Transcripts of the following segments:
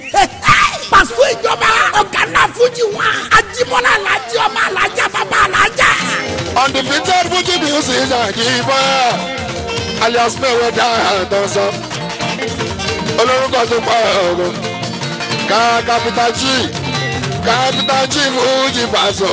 pàṣẹ ìjọba ọ̀gá náà fújì wọn ajíbọ́lá alájí ọmọ alájà bàbá alájà. undefeated fuji music àjíbọ́ alias mẹ́wẹ́dá àtọ́sọ olórúkọ tó pa ọ̀rọ̀ ká capital g capital g fuji paṣọ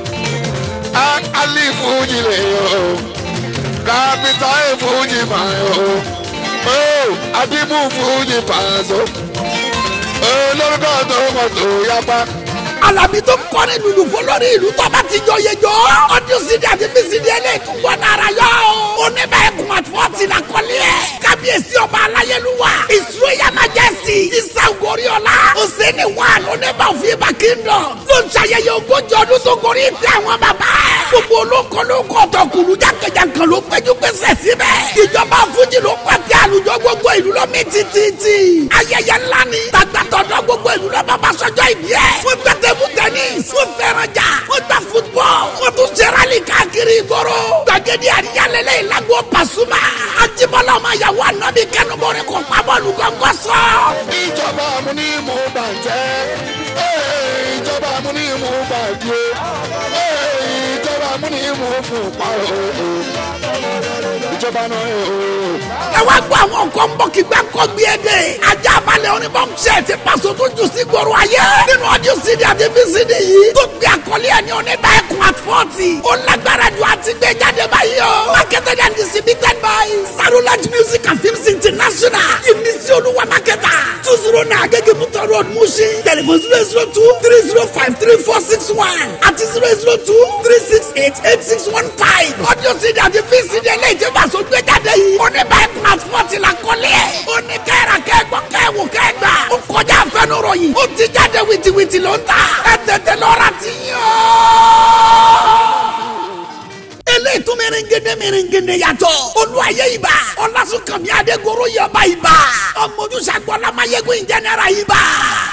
ali fuji lè yọ capital a fuji máa yọ adimu fuji paṣọ olórúkọ tó pọ̀ tó yapa alábí tó ń kọrin lùlù fọlọ́rí ìlú tó bá ti jọ yẹ jọ. ọdún sídi àti bísídi ẹlẹ́yìn tó gbọ́ nára yọ. oníbà ẹkùn àtúwọ́tì la kọ́lé ẹ̀. kábíyèsí ọba aláyélúwà. israel majesty isa goriola. oseni one oníbà òfin ibà kingdom. ló ń ṣayẹyẹ ogójì ọdún tó gorí ìtẹ́ àwọn bàbá. gbogbo olóko lóko ọ̀tọ̀kùlù jákèjàkè ló péjú pésẹ̀ síbẹ̀. ìjọba fújì ló pàtẹ àlùjọ gbogbo ìlú lọ mí títí. ayẹyẹ ńlá ni. tàgbàtọ̀dọ̀ gbogbo ìlú lọ bàbá sọjọ́ ìbí ẹ̀. wọ́n gbẹ table tennis wọ́n fẹ́ràn jà wọ́n gba football wọ́n tún ṣe rally káàkiri ìgboro gbàgede àríyálẹ́lẹ́ ìlágbó Pasuma Ajíbọ́lá ọmọ ìyàwó ànábì kẹnubọ́rin kò pa bọ́ọ̀lù gángan sọ. ìjọba amúnímù bàjẹ́ ìjọba amúnímù bàjẹ́ ìjọba amúnímù fún pàrọ̀ ìjọba náà ẹ wá gbọ́ àwọn nǹkan ń bọ̀ kí gbẹ́ kọ́ gbé e dé. ajá balẹ̀ oníbọ̀n ṣe ti pàṣẹ tó jù sí gbòòrò ayé. nínú ọdún sídi àti bísídi yìí. tó gbé àkọlé ẹ̀ ní oníbà ẹ̀kún at forty. ó lágbára ju àti gbé jáde báyìí o. marketed and distributed by sarulaj music and films international. ìmísí olúwa marketer. two zero nine agége mutor road mushin. telephone zero zero two three zero five three four six one àti zero zero two three six eight eight six one five. ọdún sídi àti bísídi eléyìí ti pàṣẹ gbé jáde yìí. oníbà ẹ̀kún at forty la kọ́lé ẹ̀. ó ní kẹ́ra kẹ́gbọ́ kẹ́wò kẹ́gbà. ó kọjá fẹ́nurọ̀ yìí. ó ti jáde wìtìwìtì ló ń ta. ẹ tètè lọ́ra ti yàn eléyìí tún mèrèngédé mèrèngédé yàtọ̀. olùwàyè ibà ọlásùnkànmí adégoro yọba ibà ọmọdúnṣàgbọ́lámayégun ìjẹnẹra ibà.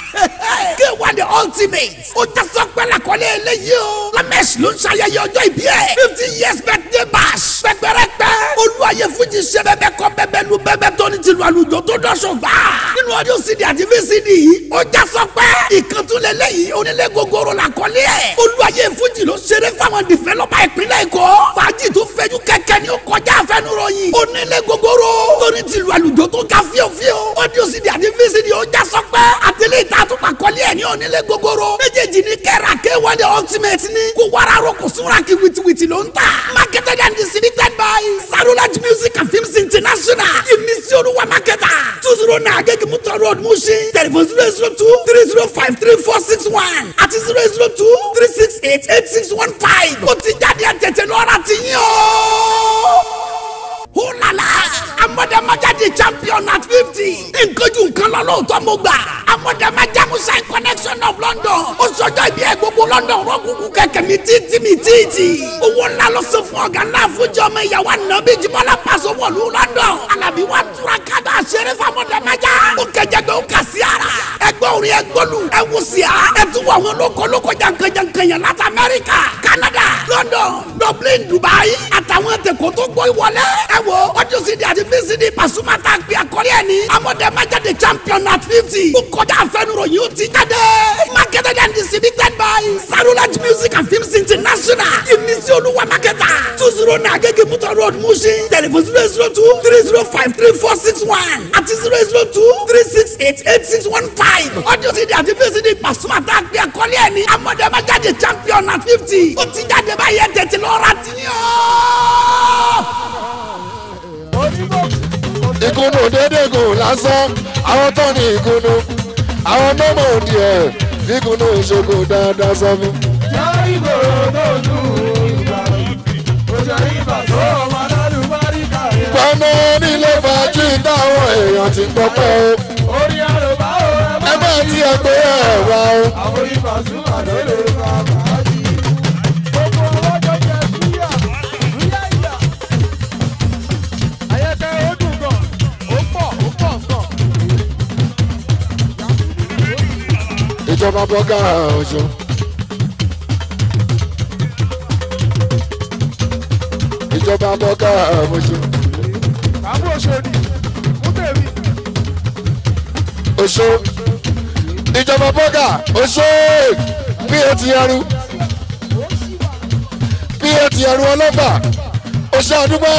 k1 the ultimate ó jẹ́ sọ́pẹ́lá kọ́lé eléyìí o. lamẹ́sì ló ń ṣayẹyẹ ọjọ́ ìbí ẹ̀. fifty years birthday bash. pẹ́pẹ́rẹ́pẹ́ olùwàyè fújì ṣe bẹ́bẹ́ kọ́ bẹ́bẹ́ lu bẹ́bẹ́ tó ní tìlú àlùjọ tó dọ́sọ̀ gbà. nínú ọdún cd àti vcd yìí ó jẹ́ sọ́pẹ́. ìkàntúlẹ̀ lẹ́yìn onílé gogoro la kọ́lé ẹ̀. olùwàyè fújì ló ṣeré fáwọn dìfẹ́lọ́pà ìpínlẹ̀ èkó fàájì tó fẹjú kẹ̀kẹ́ ni ó kọjá àfẹnuròyìn. onílé gogoro. torí tìlú àlùjọ tó ga fíofío. ọdún sídi àti fíìsìdì ó já sọpẹ́. àtẹlẹ́ ìta tó pa kọ́lé ẹ̀ ní onílé gogoro. méjèèjì ní kẹ́ra kéwọ́n the ultimate ni. kó wàrà ro kò súnra kí wìtìwìtì ló ń tà. marketed and distributed by sarulaj music and films international. ìmísí olúwa marketer. two zero nine agége mutor road mushin. telephone zero zero two three zero five three four six one àti zero zero two three six eight eight six one five. ó ti jáde ẹ̀ tètè lọ́ra ti yín o. Hulala! Amọ̀dẹ̀mọ̀já di champion at fifty. Nkojú nǹkan lọ lóòótọ́ mo gbà. Amọ̀dẹ̀mọ̀já Musa connection of London. Ó sọjọ́ ibi ẹ̀ gbogbo London rọ́kùnkù kẹ̀kẹ́ mi títí mi títí. Owó ńlá ló sọ fún ọ̀gá ńlá fújì ọmọ ìyàwó ànábì Jíbọ́lá Pàṣẹ wọ̀lú London. Alábí wa túra kádà ṣeré fámọ̀dẹ̀mọ̀já. Ó kẹjẹ gbé ó kà sí ara. Ẹgbẹ́ orin ẹgbọ́lù ẹ̀wù sí a. Ẹ tún wọ àwọn olóko olóko jankan-jankan yẹn láti Amẹ́ríkà, Canada, London, Dublin, Dubai. Àtàwọn tẹ̀kọ́ tó gbọ́ ìwọlé. Ẹ wo ọdún sídi àti bísídi Pasuma tá a gbé akọ́lé ẹ̀ ní. Amọ̀dẹ̀mọ̀jáde champion at fifty. Ó kọjá àfẹnuròyìn ó ti jáde. Marketed and distributed by Sarulaj Music and Films International. Ìmísí olúwa marketer. two zero nine agége mutor road Mushin. Telephone zero zero two three zero five three four six one àti zero zero two three six eight eight six one five. ọdún sídi àti bísídi Pasuma tá a gbé akọ́lé ẹ̀ ní. Amọ̀dẹ̀mọ̀jáde champion at fifty. ó ti jáde báyẹn tètè lọ́ra ti yàn ìkùnnù dédé gùn lásán àwọn tó ní ìkùnnù àwọn mọ́mọ́ òdì ẹ̀ ìkùnnù ìṣègùn dáadáa sọ fún. Yàrá ìgboro tó dùn ìgbà òjò ìgbà tó ọmọ lálùbáríkà yẹn. pọ́nmọ́ nílé fàájì táwọn èèyàn ti gbọ́ pẹ́ o Orí àlùbá ò ẹ bá tiẹ̀ pé ẹ̀ wá o. àwọn ibà sún àlọ́ lè fa fàájì. Gbogbo ọlọ́jọ́ jẹ súyà, súyà ìyà. Ayẹkẹ ó dùn gan, ó pọ̀, ó pọ̀ gan. ìjọba bọ́gà ọ̀ṣọ́. ìjọba bọ́gà ọ̀ṣọ́. Kàmú òṣòdì, mú tèmi. oṣó ìjọba bọ́gà oṣó bí o ti ẹrú bí o ti ẹrú ọlọ́gbà oṣó àdúgbò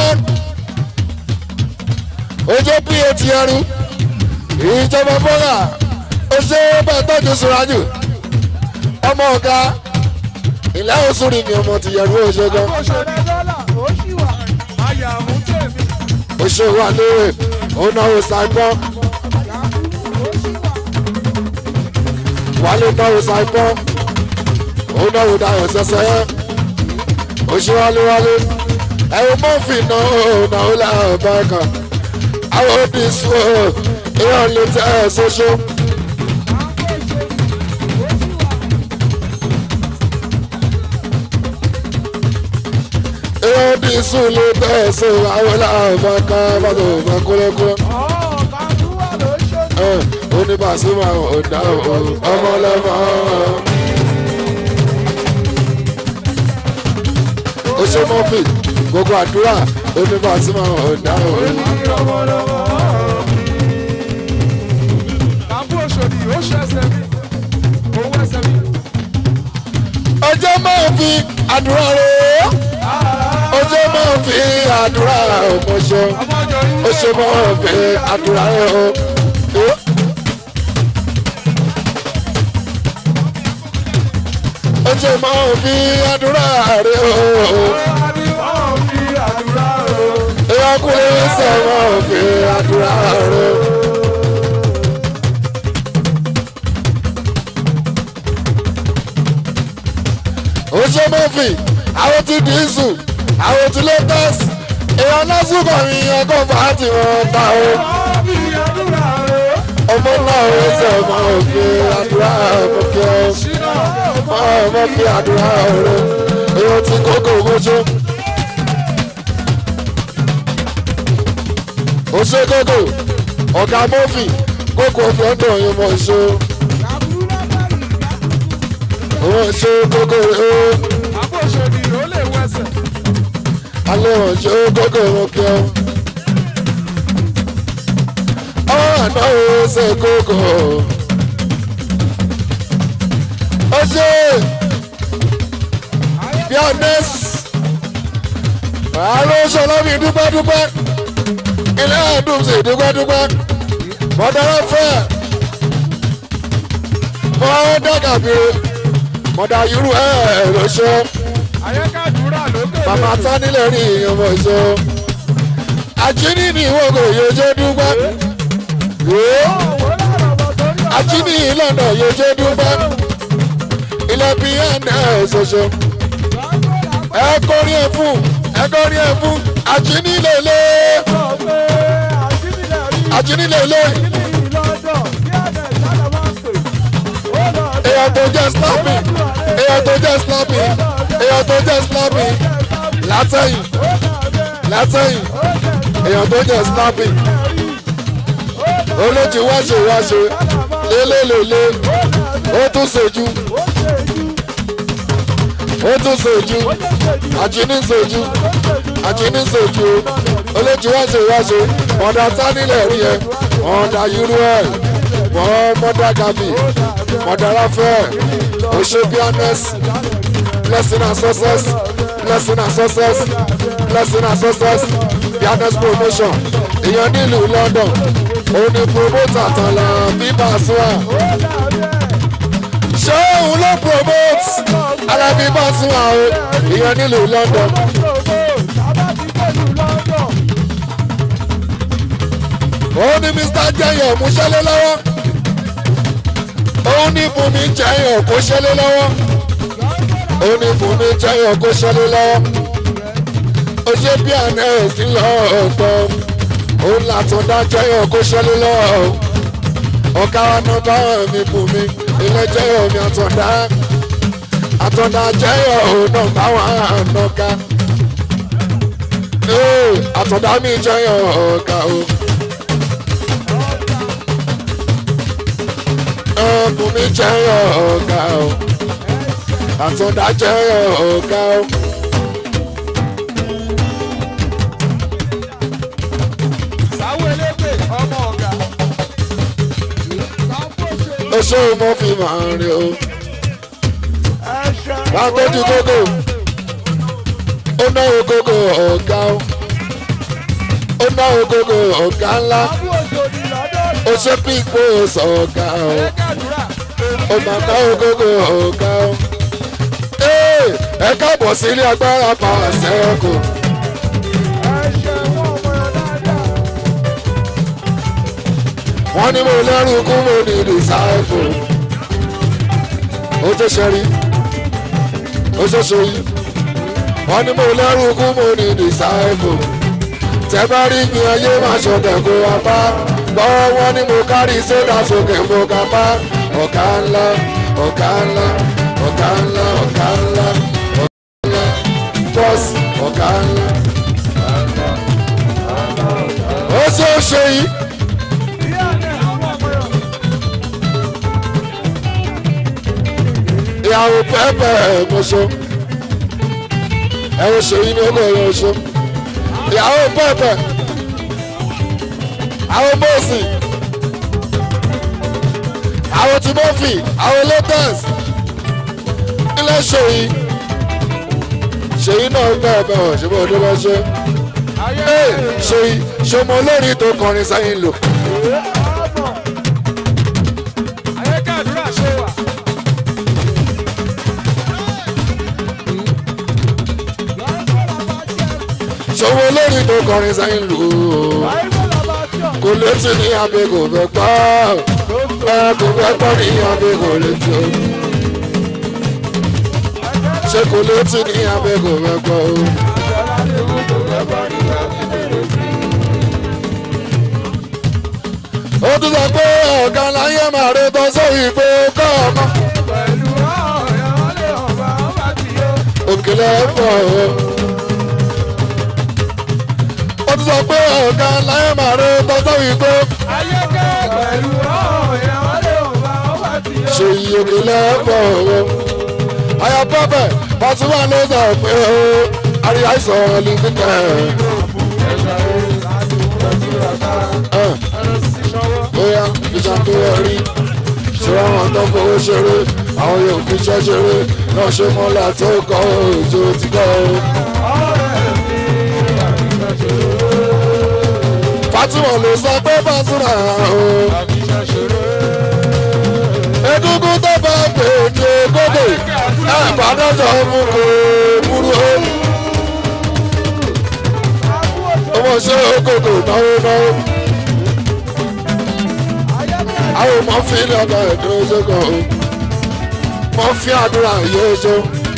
ojú bí o ti ẹrú ìjọba bọ́gà oṣó bẹ́ẹ̀ tọ́jú sùrájù ọmọ ọ̀gá ilé oṣù rí mi ọmọ ti yẹrù oṣó gan òṣèré dọ́là ó ṣì wà. àyàmú tèmi. oṣó wà lóore òun náà ó sàgbọ́n ó ṣì wà. wálé náà ó sàgbọ́n òun náà ó dayọ̀ sẹ́sẹ́ yẹn oṣó wálé wálé ẹ̀rù mọ́fì náà ó náà ó láàrín ọ̀bá kan àwọn òbí sùn ó ìyá lè tẹ́ ẹ̀ sọ́ṣọ́. ìyá òbí sùn lè tẹ́ ẹ̀ sọ́ àwọn láàrín ọ̀bá kan bá tó bá kúlẹ̀kúlẹ̀. ọ̀ọ́ kàdúrà ló ṣe. oníbàṣímà ọ̀dà ọmọlẹ́mọ. ó ṣe mọ́fì gbogbo àdúrà oníbàṣímà ọ̀dà Kàbú òṣòdì ó ṣe ẹsẹ̀ mi. Owó ẹsẹ̀ mi. ọjọ́ máa fi àdúrà rẹ̀ ọjọ́ máa fi àdúrà ọmọṣẹ́ Ọmọjọ yìí. ó ṣe máa fi àdúrà rẹ̀ o. ọjọ́ máa fi àdúrà rẹ̀ o. ìyọkùnrin sọ̀rọ̀ fi àdúrà rẹ̀. ó ṣe mọ́fì àwọn ti dìísù àwọn ti latest èèyàn lásìkò mi ọkọ̀ fàájì wọn ta o. ọmọ náà ó sọ ọmọ òfin àdúrà ọmọkẹ́ ọmọ fi àdúrà rẹ èèyàn ti kókò mọ́ṣọ́. ó ṣe kókò ọ̀gá mọ́fì kókò fi ọ̀dọ̀ yín mọ̀ ṣó. ó ṣe kókò rẹ ó Kàbú òṣòdì ó lè wẹsẹ̀. alẹ́ wọn ṣe kókò mọ́kẹ́ ọ́. ọ̀nà ó ṣe kókò. ó ṣe bí honest àárọ̀ ṣọlọ́bì dúpẹ́dúpẹ́ ilé àdùn sí dúpẹ́dúpẹ́ mọ̀dàrà fẹ́ mọ́ dàgàbí mọ̀dà irú ẹ̀ ló ṣe Ayékàdúrà lókè. bàbá tánilẹ̀ rí ọmọ ìṣó àjíní ni ìwọ̀n kò yóò ṣe dúpẹ́ àjíní ìlànà yóò ṣe dúpẹ́ ilẹ̀ bí ẹ̀ ṣoṣo ẹ kọrin ẹ fún ẹ kọrin ẹ fún àjíní lélẹ̀ àjíní lélẹ̀ èèyàn tó jẹ́ slapping èèyàn tó jẹ́ slapping èèyàn tó jẹ́ slapping látẹ̀yìn látẹ̀yìn èèyàn tó jẹ́ slapping olójú wáṣẹ wáṣẹ lélẹ́lẹ́lẹ́ ó tún ṣojú ó tún ṣojú àjíní ṣojú àjíní ṣojú olójú wáṣẹ wáṣẹ mọ̀dà tánilẹ̀ rí ẹ mọ̀dà yúrú ẹ̀ mọ̀dà gàbí mọ̀dà ráfẹ́ òṣèbíánẹ́s blessing and success blessing and success blessing and success pianist promotion èèyàn nílùú london òun ni promoter tán la bíbá sùn ṣé òun ló promote alábí bá sùn àwọn èèyàn nílùú london òun ni mr jẹyọ mú ṣẹlẹ̀ lọ́wọ́ òun ni bùnmi jẹyọ kó ṣẹlẹ̀ lọ́wọ́ òun ni bùnmi jẹyọ kó ṣẹlẹ̀ lọ́wọ́ ó ṣe bí àná ẹ̀sìn lọ́ọ̀tọ̀ òun làtúndá jẹyọ kó ṣẹlẹ̀ lọ́wọ́ ọ̀gá wa náà bá mi bùnmi ilé jẹyọ mi àtúndá àtúndá jẹyọ òun náà bá wà nàka àtúndá mi jẹyọ ọ̀gá o. Bùnmi jẹyọ ọ̀gá o àtúndá jẹyọ ọ̀gá o. Sáwọ́ elépè ọmọ ọ̀gá. ó oṣù mo fi máa rìn o ẹ̀ṣẹ̀ bá tọ́jú kókó ó náwó kókó ọ̀gá o ó náwó kókó ọ̀gá ńlá àbú òjòdì lọ́dọ̀ ó ṣe pípò sọ̀gá o ẹ̀kẹ́dùrà ó máa náwó kókó ọ̀gá o. Ee, ẹ káàbọ̀ sí ilé agbára pàṣẹ kù. ẹ̀ṣẹ̀ wọn ọmọ yẹn dáadáa wọ́n ní mo lẹ́rù kú mo ní disciple. ó tó ṣe rí ó tó ṣe yí. wọ́n ní mo lẹ́rù kú mo ní disciple. tẹ́ bá rí mi ayé máa ṣọ̀tẹ̀ kó wa bá. gbọ́ wọ́n ní mo kárí sódà sókè mo kà bá. ọ̀gá ńlá ọ̀gá ńlá ọ̀gá ńlá ọ̀gá ńlá ọ̀gá ńlá bọ́ọ̀sì ọ̀gá ńlá. ó ṣe é ṣe yìí. ìyá rẹ̀ àwọn ọmọ yẹn ìyàwó pẹ́pẹ́ ẹ̀mọ́ṣọ́ ẹ̀rọ ṣèyí ní ọkọ̀ ẹ̀rọ ṣọ́ ìyàwó pẹ́pẹ́ àwọn bọ́ọ̀sì àwọn timothy àwọn latest ilé ṣèyí ṣèyí náà pẹ́pẹ́ ọ̀ ṣe bọ́ ọdún bá ṣe ayé ee ṣèyí ṣọmọ olórin tó kọrin sẹ́yìn lò ọmọ ayé kẹ́dùrà ṣe wà. ṣọmọ olórin tó kọrin sẹ́yìn lò kò létí ní abẹ́ kò fẹ́ gbọ́ ẹ kò fẹ́ gbọ́ ní abẹ́ kò létí o. ṣé kò létí ní abẹ́ kò fẹ́ gbọ́ o. ó tún sọ pé ọ̀gá láyé máa rí tán sóyè pé kọ́ ọmọ òkèlè ẹ̀fọ́ o. ó tún sọ pé ọ̀gá láyé máa rí tán sóyè pé ṣe iye òkèlè ẹ̀fọ́ o. àyà pọ́pẹ́ pàṣípà ló sọ pé o àrí àìsàn lè fi tẹ̀ ẹ̀ bóyá ìjà tó wọ rí ṣọlá wọn tó fowó ṣeré àwọn yóò fi iṣẹ́ ṣeré náà ṣe mọ́lá tó kọ́ òjò tí kọ́ o. Fatima ló sọ pé Fatima o. Egungun tó bá gbèdé gbogbo ẹ̀ bàdọ́jọ́ mú kó burú o. Ọmọ ṣe okòkò náwó náwó. àwọn ọmọ fi ní ọgbà ẹ̀dùn oṣù kan o mọ fi àdúrà yóò ṣe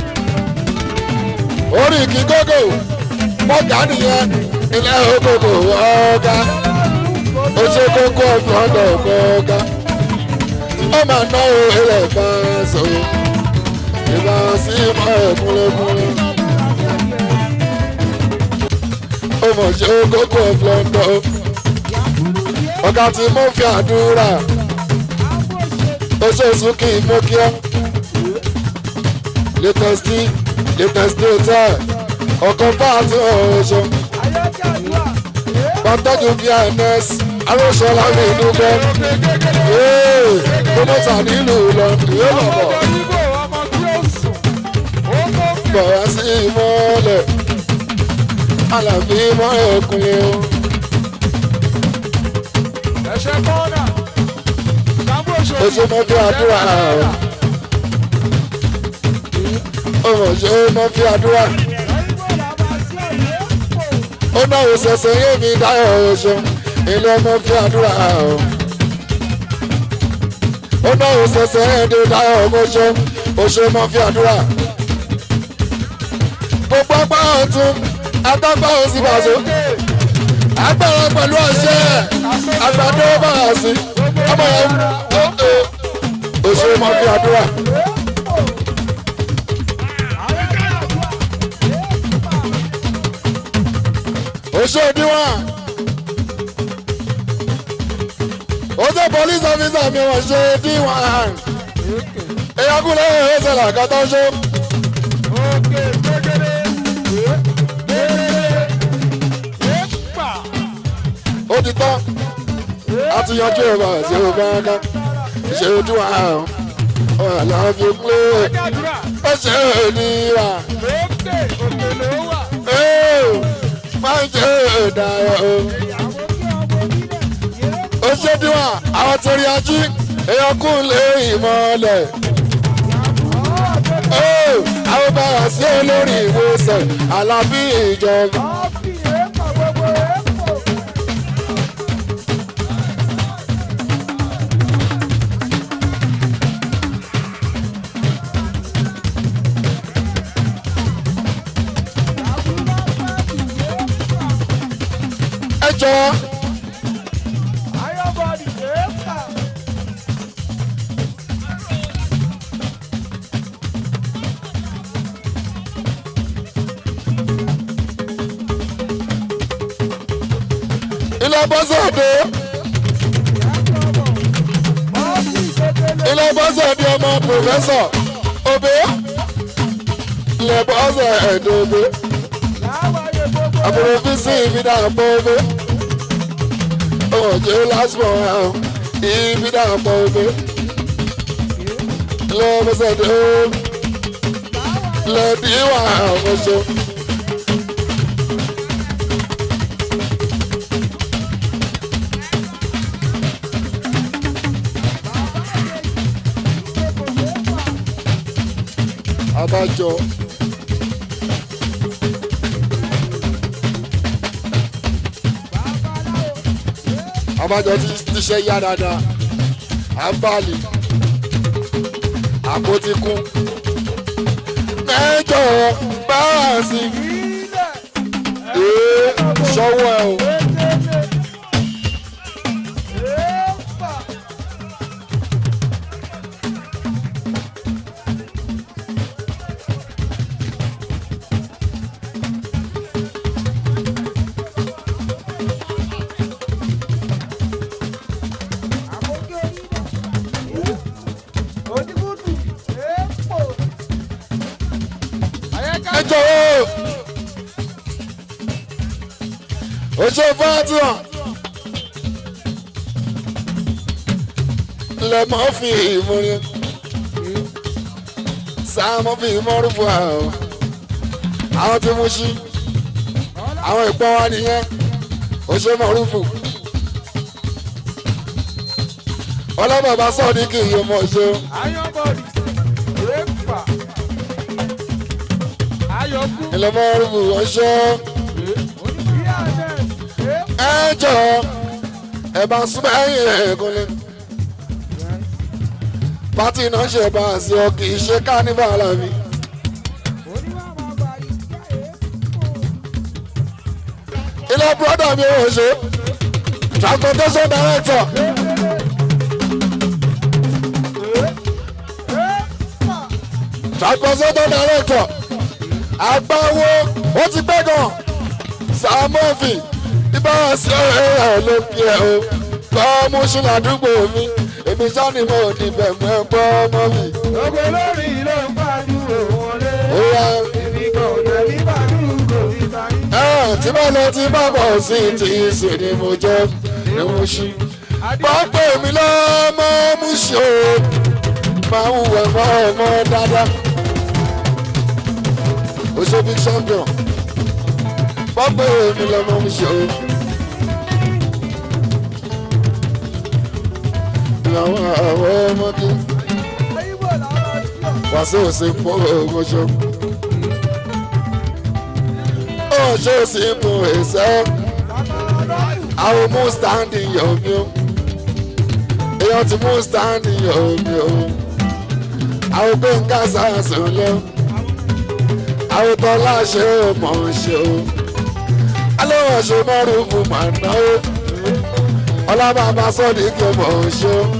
orí kí gógó mọ́gà nìyẹn ilé ògógó ọ̀gá oṣù kókó ọ̀gbọ́dọ̀ ọ̀gá ó máa ná o ilẹ̀ kan so ìbá sí mọ́ ẹ̀ kúnlẹ̀kúnlẹ̀ ó mọ̀ ṣe kókó ọ̀gbọ́dọ̀ ọ̀gá tí mo fi àdúrà oṣooṣù kì í mú kí ọ. latest latest hotel ọkàn bá àti ọ̀ṣọ́ pàtàkì bns aróṣọlá mi dúpẹ́ promoter nílùú london yóò lọ bọ̀ bọ̀ wá sí ìmọ̀lẹ̀ àlàbí mọ́ ẹ̀kúnlẹ̀ o. oṣù mọ́ fi àdúrà ọmọ ṣe mọ́ fi àdúrà ó náà ò ṣẹ̀ṣẹ̀ yé mi dáhùn oṣù ilé mọ́ fi àdúrà ó náà ò ṣẹ̀ṣẹ̀ yé mi dáhùn oṣù oṣù mọ́ fi àdúrà gbogbo apá ọ̀tún atápá òsì bàṣọ agbára pẹ̀lú ọṣẹ àgbàdo bá a sí ọmọ yẹn oṣù mọ́ fi àdúrà. oṣù òdiwọ̀n oṣù police officer mi wọ́n ṣe díwọ̀n èèyàn kúlẹ̀ ẹ̀ẹ́sẹ̀ làkàtà ṣó. ó ti tán a ti yanjú ẹ̀rọ àti ẹ̀rọ báńkà ṣe ojú wa ọ̀làbí pé Jàdúrà. ó ṣe òníra Lókè òkè ló wà. máa ń ṣe ìdáyọ̀ o. ó ṣe díwà àwọn torí ají èèyàn kún lé ìmọ̀lẹ̀. àwọn bára sí olórí ìwòsàn alábí ìjọba. Ọ́fì èèpọ̀ gbogbo èèpọ̀. ẹ jọ Ayọ̀bọ̀dì èèpà. ilé bọ́sẹ̀ dé Ọ́fì kékeré. ilé bọ́sẹ̀ dé ọmọ pòfẹ́sọ̀ òbí ilé bọ́sẹ̀ ẹ̀dọ́ òbí Láwáyé gbogbo àbúrò fíìsì ìbídà pọ̀ òbí òjò lásìmọ̀ ẹ̀hún ìbídà pọ̀ òbí ilé bọ́sẹ̀ dé ilé díwà ọ̀ṣọ́. abájọ. abájọ ti tíṣẹ́ yá dáadáa abali àpótí kún mẹ́jọ báàsì ilẹ̀. ee sọ́wọ́ ẹ o Kékeré. Èèpà. Àkókò onílẹ̀. Oníkùtù. Èèpọ̀. Àyẹ̀ká. mẹ́jọ o o ṣe fátíwà lẹ́mọ̀ fi ìmúrin sáàmù fi ìmọ̀rúfù àwọn àwọn tí mo ṣí àwọn ìpọ́n wa nìyẹn o ṣe mọ̀rúfù ọlọ́bàbà sọ̀dí kì í yé mọ̀ ṣe Ayọ̀bọ̀dì. Èèpà. Ayọ̀kú. ilẹ̀ mọ̀rúfù ọṣẹ́ Oníbíyànẹ̀. Èèpà. ẹ jọ ẹ bá súnmọ́ ẹ̀yìn ẹ̀ kọ́lé. pátì náà ṣe bá a sí ọ kì í ṣe kánífà láfi. ilé bùrọ́dà mi ò ṣe transportation director transportation director àgbáwo ó ti pẹ́ gan sàmọ́fì ìbára sí ọ̀rẹ́ ẹ̀ ló kí ẹ o kọ́ mú ṣùnà àdúgbò mi èmi sáni mo níbẹ̀ mú ẹ gbọ́ ọmọ mi. Gbogbo lórí ló ń pàdúrò wọlé. ó yá Èmi kan ò jẹ́ bí pàdúrò mi bá yín. ẹ tí bá lọ tí bá bọ̀ sí ti sì ni mo jẹ́ ni mo ṣí. pápẹ́ mi lọ́mọ mú ṣe o máa ń wẹ̀ mọ́ ọmọ dáadáa. ó ṣe big champion pápẹ́ mi lọ́mọ mú ṣe o. ìyàwó àwọn ọmọdé Ayíbò làwọn tí ò. wàásù sí pọ̀ ọmọṣọ́. ó ṣe sí mú ẹsẹ̀ àwọn mú standing yọ̀ mí o. èèyàn ti mú standing yọ̀ mí o. àwọn gbé ń kásá sùn lọ. àwọn tó láṣẹ ò mọ̀ ń ṣe o. alóhùn ṣe mọ́rùn fún màá ná o. ọlọ́bàbà sọ́ọ̀dì kí o mọ̀ ń ṣe o.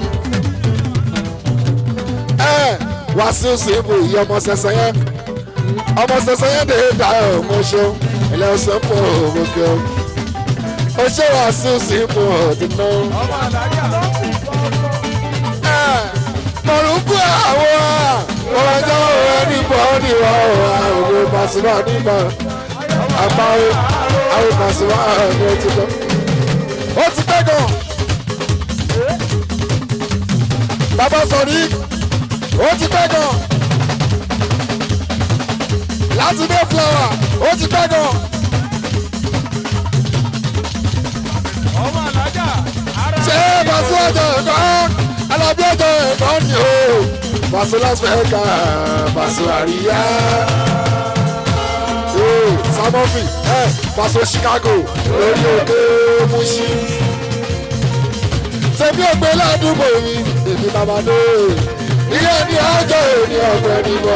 ẹ wàásù sí ibù yìí ọmọ sẹsẹ yẹn ọmọ sẹsẹ yẹn dè é dá ọmọ ṣe ilẹ̀ ọ̀sẹ̀ pọ̀ ọmọ kẹ́ o. ó ṣe wàásù sí ibù ọ̀dùn náà. Ọmọ àdájà ló ń fi kọ́kọ́. mọ̀rùkú àwọn ọ̀rọ̀jọ́ ẹni bọ́ọ̀dì wà àwọn òwe pàṣípà nígbà àpáwé àwọn pàṣípà ní ó ti lọ. ó ti pẹ́ gan. sọ̀rí ó ti pẹ́ gan láti dé flower ó ti pẹ́ gan ọmọ alájà ara ṣé pàṣẹ ọjọ́ ẹ̀kọ́ alábí ọjọ́ ẹ̀kọ́ ni o pàṣẹ las vegas pàṣẹ àríyá ee samofi ẹ pàṣẹ chicago lórí òkè mushi tẹ̀mí ògbé ládùúgbò mi èmi bàbá dé ilé ní ọjọ́ òní ọ̀gbẹ́ ní bọ́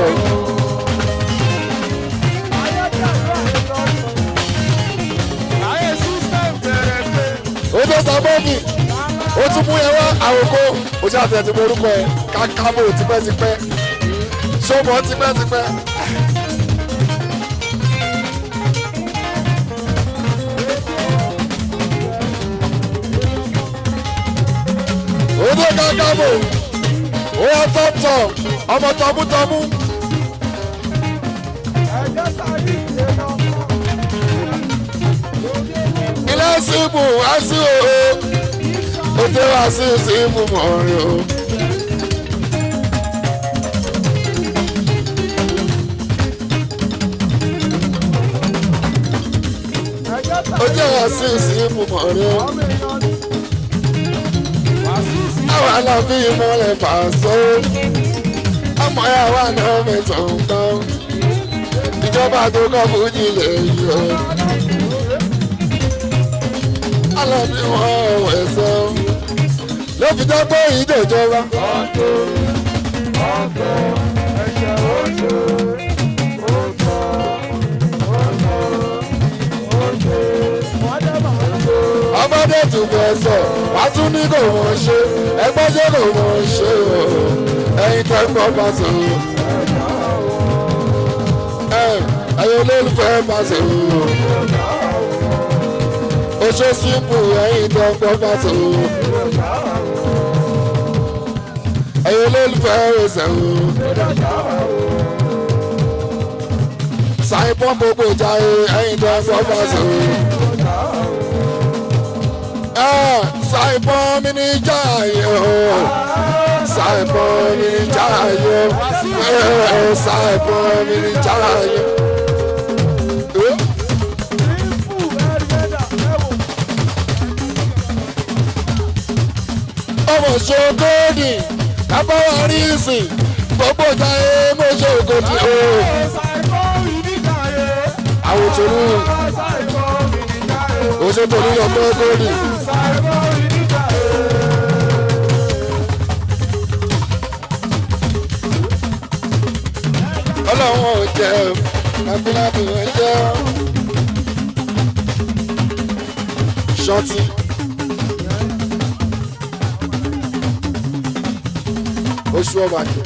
ayé system bẹ̀rẹ̀ pé ó tó samofi ó tún mú yẹn wá àwòkó ó ṣe àtẹ̀ tí mo orúkọ ẹ̀ kákábò tipẹ́tipẹ́ ṣọ́mọ tipẹ́tipẹ́. ó tó kákábò ó wá tọ́tọ̀ ọmọ tọmútọmú ẹ̀jẹ̀ sáré ìdè náà ilé síbù wá sí òó ó tẹ́ wá sí síbù mọ́rin o. ẹ̀jẹ̀ ó sáré jẹ́ wá sí síbù mọ́rin o. ọmọ èèyàn ní wàásù àwọn alábí ìmọ̀lẹ̀ pàṣẹ ọmọ ẹ̀ wà náà mẹ́tọ̀ nǹkan ìjọba tó kọ́ fújì lè yọ alábí wọn ọ̀wẹ̀ sọ ló fi jẹ́ pé ìdòjọba ọ̀tọ̀ ọ̀tọ̀ ẹ̀jẹ̀ oṣù ọ̀tọ̀ ọ̀tọ̀ ọ̀tọ̀ wọ́n dẹ́ màá tó. ọmọdé tún fẹ́ sọ wá tún ní kò mọ̀ ṣe ẹgbẹ́ ṣe kò mọ̀ ṣe o ẹ̀yin tẹ́ ń gbọ́ pàṣẹ o ẹ̀ ẹ̀yin olólùfẹ́ pàṣẹ o. oṣù sípò ẹ̀yin tó ń gbọ́ pàtó. ẹ̀yin olólùfẹ́ ẹ̀sẹ̀ o. sàìpọ́n gbogbo jáde ẹ̀yin tó ń gbọ́ pàtó. sàìpọ́n mi ní jáde o. sàìpọ́n mi ní jáde o. sàìpọ́n mi ní jáde o. ọmọ ṣogóòdì kábọ́wá rí ìsìn gbogbo ìjà ẹ mọ ṣogóòdì o. àwòtòrú òṣètòrú lọ pé góòdì. ọlọ́run ò jẹ́ kábíláàbù ẹ jẹ́ ṣọ́ọ̀tì. oṣù ọba jẹ.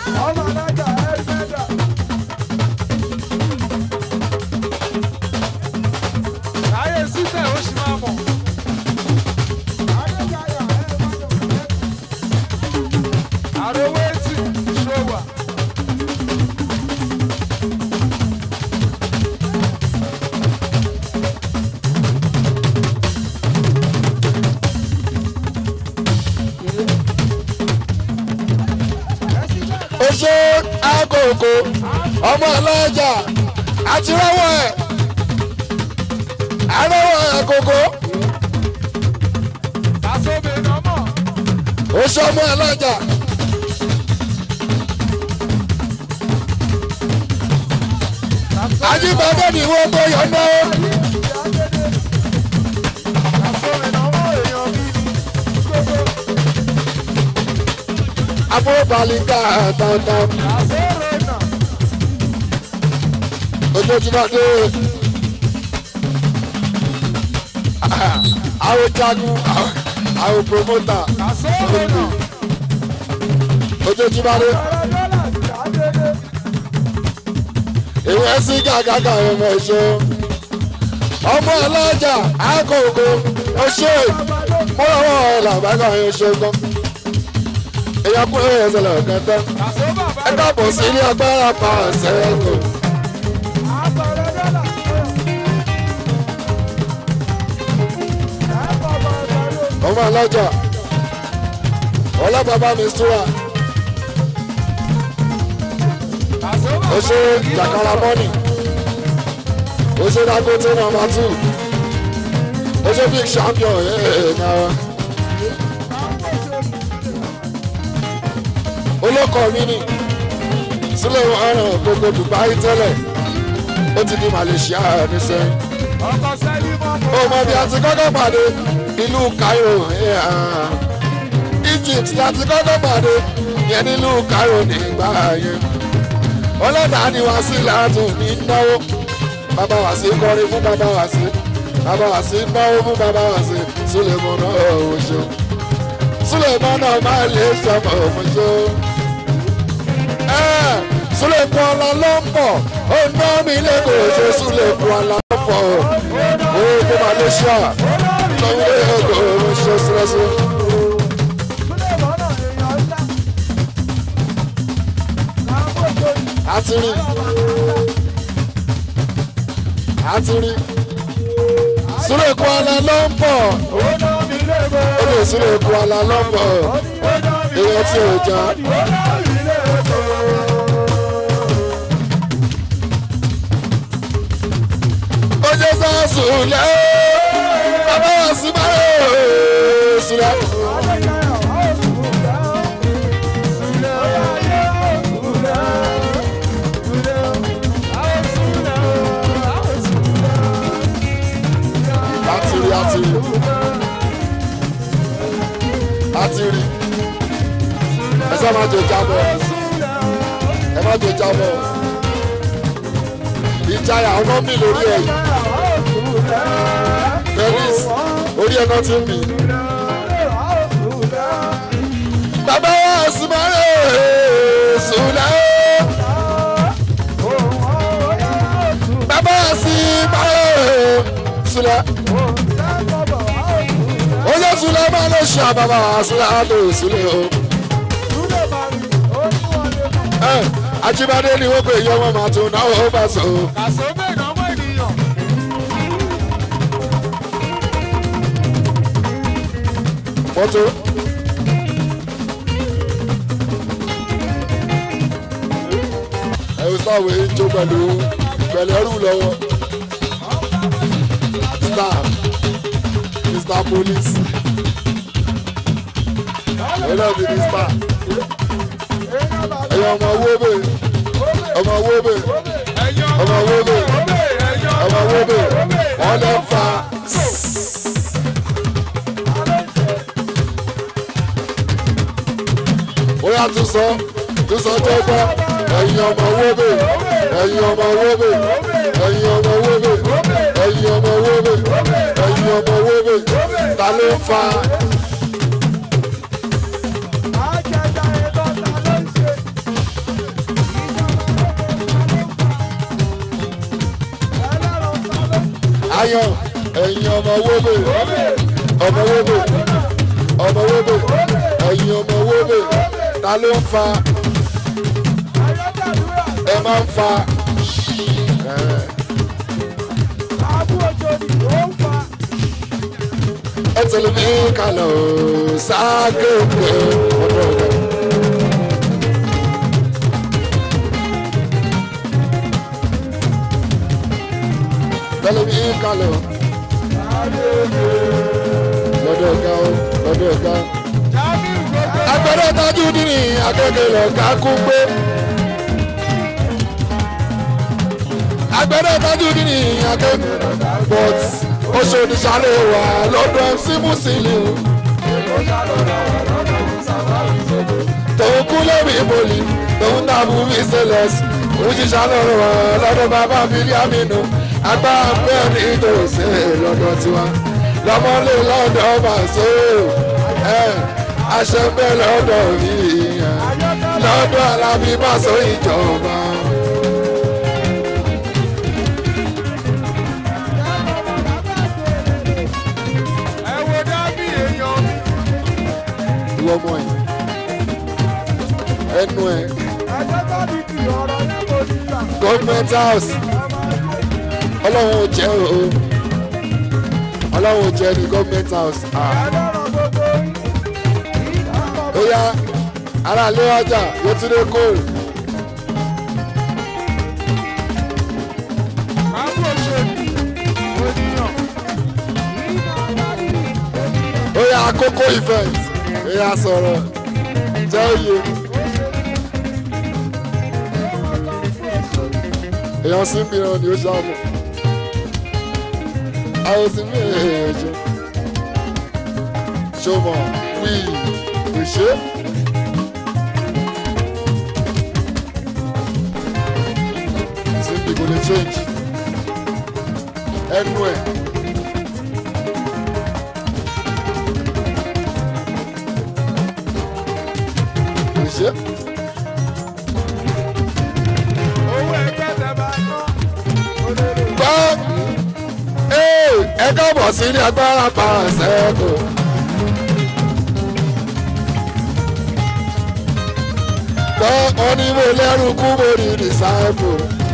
oṣù àgòkò ọmọ ọlọ́jà àti rọ́wọ́ ẹ̀ àrọ́wọ́ àgòkò oṣù ọmọ ọlọ́jà. ajíbádé ni wọ́n tó yọ náà. abúrúbalíkà dandan ojoojúmọ́ dé àwọn jagun àwọn promoter ojoojúmọ́ dé ìwé sí gàgàgà ọmọ ẹ̀ṣọ́ ọmọ ọlọ́jà àkókò ọṣẹ́ mọ́lọ́wọ́ ẹ̀ làbágà ẹ̀ṣọ́ gan èyàn kúrò ẹsẹ̀ lọ́kàn tán ẹ káàbọ̀ sí ilé agbára pa àṣẹ ẹ̀kọ́. ọmọ alájà ọlọ́bàbá mi súra ó ṣe jàkàrà mọ́nì ó ṣe Dangote nọ́mbà two ó ṣe big champion ẹ̀ẹ́ náà olóko mi ni sílẹ̀ ọ̀ràn gbogbo Dubai tẹ́lẹ̀ ó ti di Malaysia nísẹ́yìn ọkọ̀ sẹ́lí mọ́ ó mọ bí a ti kọ́kọ́ pàdé ìlú Cairo ẹ̀ẹ́ Egypt láti kọ́kọ́ pàdé yẹn nílùú Cairo nígbà yẹn ọlọ́dà ni wá sí látún ní náwó bàbá wá sí kọrin fún bàbá wá sí bàbá wá sí náwó fún bàbá wá sí Sulemana ọ̀ṣọ́ Sulemana máa lè sọmọ ọ̀ṣọ́ Suleku ọlá ló ń bọ̀ ó ná mi lẹ́kọ̀ọ́ ṣe Suleku ọlá ló ń bọ̀ ó kó Malaysia lọ́wọ́ ẹ̀kọ́ ṣe sílẹ̀sílẹ̀. Súlẹ̀ lọ́nà èèyàn ńlá. Káàbọ̀ sórí. àti rí àti rí Suleku ọlá ló ń bọ̀ Ó ná mi lébo. ó lè Suleku ọlá ló ń bọ̀ Ó ná mi èèyàn tí ò já. Ó ná mi lébo. ó jẹ́ sá Sùlẹ̀ bàbá wà sí báyọ̀ Sùlẹ̀. láti rí àti rí àti rí ẹ sá máa jẹ jábọ̀ ẹ má jẹ jábọ̀ ìjayà ọmọ mi lórí ẹ̀ Dennis orí ẹ̀ náà ti ń bì bàbá wa sí báyọ̀ Sùlẹ̀ bàbá wa sí báyọ̀ Sùlẹ̀ ó yẹ Sùlẹ̀ máa lọ ṣe àbàbà Sùlẹ̀ àdó Sùlẹ̀ o. Ẹ, Ajíbádé ni wọ́n pè yọ ọmọ màá tún náwó bá sọ. Fọ́tò. Ẹ o sáwé jó pẹ̀lú pẹ̀lú ẹrú lọ́wọ́. Star Mr Police. Ẹ náà ti di star. Ẹ̀yin ọmọ owó bè ọmọ owó bè ọmọ owó bè ọmọ owó bè wọ́n lọ fa. bóyá tún sọ tún sọ tó gbọ́ ẹ̀yin ọmọ owó bè ẹ̀yin ọmọ owó bè ẹ̀yin ọmọ owó bè ẹ̀yin ọmọ owó bè ẹ̀yin ọmọ owó bè ta ló ń fa. ayọ̀ ẹ̀yin ọmọ owó bè ọmọ owó bè ọmọ owó bè ẹ̀yin ọmọ owó bè ta ló ń fa ẹ máa ń fa ẹ, ẹ tẹ̀lé mi kálọ̀ ságẹ́gbẹ́ ọ̀dọ̀ rẹ̀. tẹ̀lé mi kálọ̀ lọ́dọ̀ ọ̀gá o lọ́dọ̀ ọ̀gá o. agbẹ́rẹ́ tajú nínú akẹ́kẹ́ lọ ká kú gbé. agbẹ́rẹ́ tajú nínú akẹ́kẹ́ but oṣù oníṣàlẹ̀ wà lọ́dọ̀ MC Musiliu. tòun kú lórí ìbòlì tòun dàbú mi sẹlẹs òṣìṣẹ́ lọ́rọ̀ wà lọ́dọ̀ bàbá Bílíàmínú agbára bẹ́ẹ̀ ní ìtòsí lọ́dọ̀ tiwa lọ́mọlé lọ́dọ̀ bàṣọ ẹ̀ àṣẹ bẹ́ẹ̀ lọ́dọ̀ mi lọ́dọ̀ alábí bàṣọ ìjọba. ìwọ ọmọ ẹ ẹnu ẹ gọọmenti house ọlọ́run ò jẹ́ o ọlọ́run ò jẹ́ ní gọọmenti house ah ó yá ara lé ọjà yóò tún dé kóòlù. ó yá àkókò event ó yá sọ̀rọ̀ jẹ́ òye. èèyàn sí mìíràn ni ó ṣàmù àwọn sí mìíràn èèyàn ṣe ṣọmọ wí kò ṣe. síbi kò lè change ẹnu ẹ. kò ṣe. gbọ́ ee ẹ káàbọ̀ sí ní agbára parasẹ́kù. gbọ́ onímọ̀ lẹ́rù kú mo rí rìsáìpù.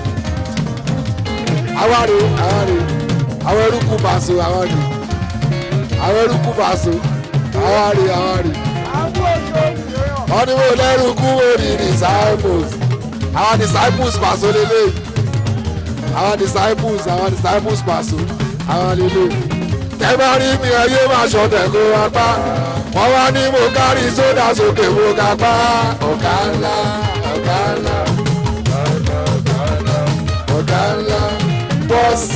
àwárí àwárí àwọn eruku bàṣọ àwárí àwọn eruku bàṣọ àwárí àwárí onímọ̀ lẹ́rù kú mo rí disciples àwọn disciples pàṣọ lélẹ́yìí àwọn disciples àwọn disciples pàṣọ àwọn lélẹ̀ tẹ́gbà rí mi ẹyẹ máa ṣọ̀tẹ̀ kó wá pa wọ́n wá ní mo kárí sódà sókè mo ga pa ọ̀gá ńlá ọ̀gá ńlá ọ̀gá ńlá bọ́ọ̀sì.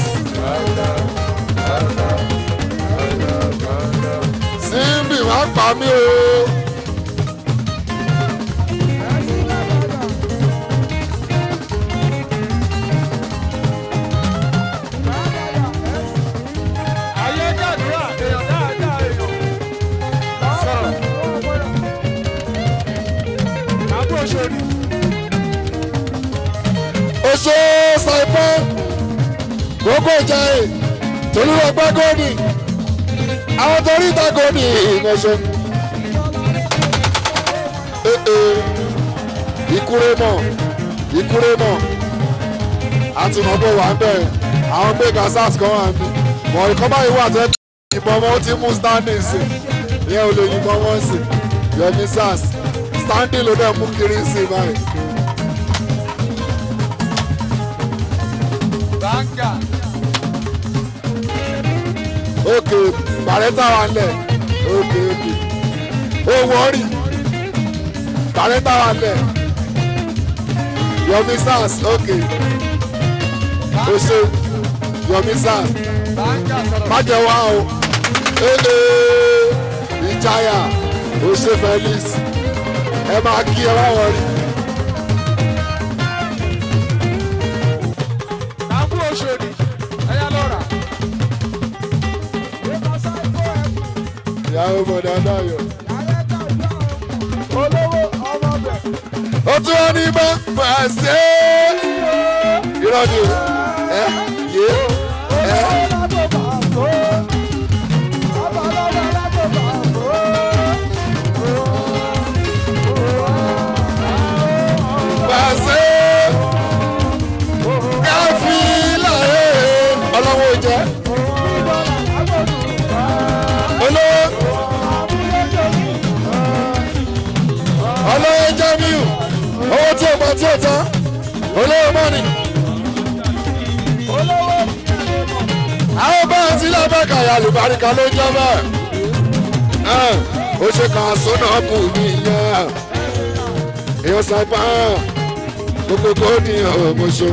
síbì má pa mí o. oṣó ṣàìpọ́ gbogbo ìjàre tolúwọgbẹ́ gòdì àwọn torí ìta gòdì ìmọ̀ṣẹ́. ìkúrẹ́ mọ̀ ìkúrẹ́ mọ̀ àti mọ̀gbọ́ wà ń bẹ̀ àwọn gbé gasas kan wà ń bí mọ̀ ìkọ́ báyìí wà tẹ́ ìbọn ọmọ ó ti mú standing sí ìyẹn ò lè yìnbọn wọn sí yọmi sars standing ló dẹ̀ mú kiri sí báyìí. òkè bàrẹ́tà wà ń lẹ̀ òkè òkè owó rí bàrẹ́tà wà ń lẹ̀ yomi sars òkè ose yomi sars májẹ wá o ee ìjayà ose felix ẹ máa kí ẹ wá wọrí. ìyàwó bọ̀dá dáyọ̀. ó tún wọn ní bá pàṣẹ. irọ́ ni o ẹ yé ẹ. pàṣẹ. káfí láyé ọlọ́wọ́ jẹ́. olówó. olówó jamiu owó tí o gbà tí o tán olówó mọ́ni. àwọn báyìí tí lábẹ́ka ya lùbáríkà ló jẹ́ bẹ́ẹ̀. ó ṣe kàn sónà kù mí yẹn. èèyàn sábà gbogbo kò ní ọmọṣẹ́.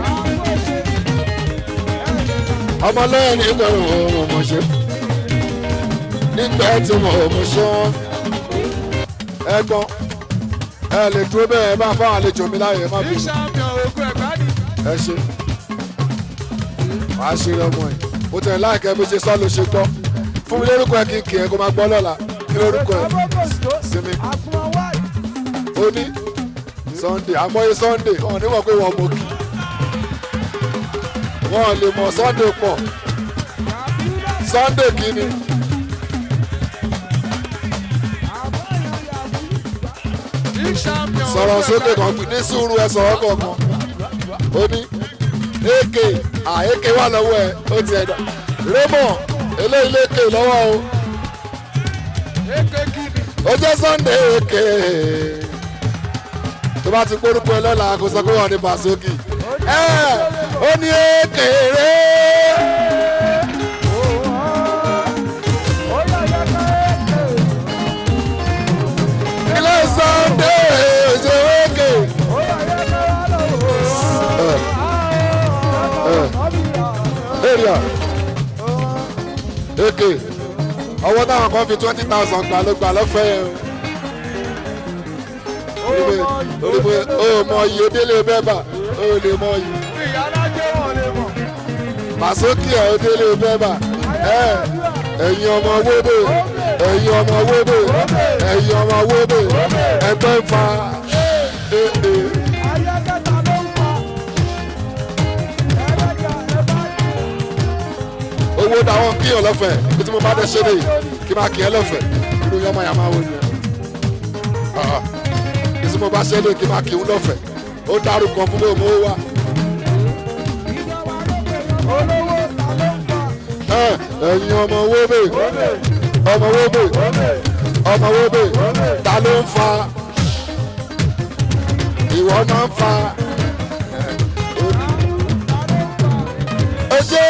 ọmọlẹ́yìn nígbà ọmọṣẹ́. nígbà tí mo ọmọṣẹ́. ẹ̀gbọ́n ẹ lè dúró bẹ́ẹ̀ ẹ bá fáwọn àlejò mi láàyè má bínú ẹ ṣe wàá ṣe ọmọ ẹ mo tẹ̀ láìkẹ́ bí ṣe sọ́ ló ṣe gbọ́ fún mi lórúkọ ẹ kí n kì ẹ kó máa gbọ́ lọ́la kí lórúkọ ẹ sinmi ó ní sunday àmọ́yé sunday wọn ní wọ́n pé wọ́n mọ̀ kí wọ́n lè mọ̀ sunday pọ̀ sunday kí ni. sọ̀rọ̀ sókè kan ní sùúrù ẹ sọ̀rọ̀ kọ̀ọ̀kan ó ní èké àèké wà lọ́wọ́ ẹ ó ti ẹ̀dá rémọ̀ eléyìí lékè lọ́wọ́ o ó jẹ́ sunday èké tó bá ti gbórúkọ ẹ lọ́la kó sọ pé wọ́n ní pàṣókì ẹ ó ní èkèrè ilé sunday èjè èké èrìà èké ọwọ́ táwọn kan fi twenty thousand gbà ló gbà lọ́fẹ̀ẹ́ yẹn o orí pé o mọ iye délé bẹ́bà o lè mọ iye màsókì ẹ̀ o délé bẹ́bà ẹ̀ ẹ̀yin ọmọ wóbè ẹ̀yin ọmọ wóbè ẹ̀yin ọmọ wóbè ẹgbẹ́ ń fa ee owó táwọn kí ọ lọ́fẹ̀ẹ́ bí tí mo bá dẹ́ ṣe lè kí máa kí ẹ lọ́fẹ̀ẹ́ irú yọmọ yà máa wọ ni ẹ bí tí mo bá ṣe lè kí máa kí n lọ́fẹ̀ẹ́ ó dárúkọ fún mi ò mọ wá. ẹ ẹ̀yin ọmọ wóbè ọmọ wóbè ọmọ wóbè ta ló ń fa ìwọ náà ń fa ẹ ṣe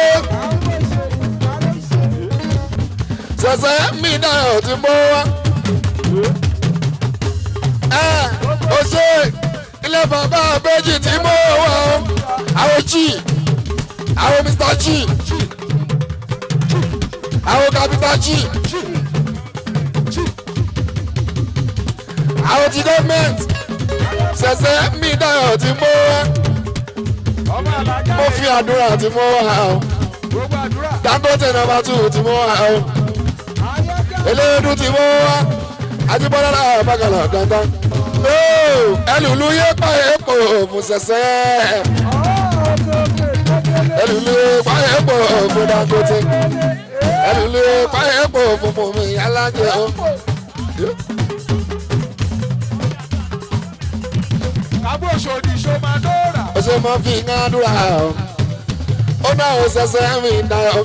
sẹsẹ mi náà ti mọ wá ẹ ó ṣe ilé bàbá abéjì tí mọ wá o àwọn chi àwọn mr chi àwọn capital chi àwọn ti gọọmenti sẹsẹ mi náà ti mọ wá mo fi àdúrà tí mo wà o dangote nọmba two tí mo wà o eléyìí tí mo wà àtibọ́lá náà bàgàlà dandan ẹlùlú yé pa èèpo fún sẹsẹ ẹlùlú yé pa èèpo fún dangote ẹlùlú yé pa èèpo fún mọ̀mí alájẹ o. Abóṣòdì Ṣomadóra. ó ṣe máa fi ń àdúrà o ó náà ó sẹsẹ mi dá o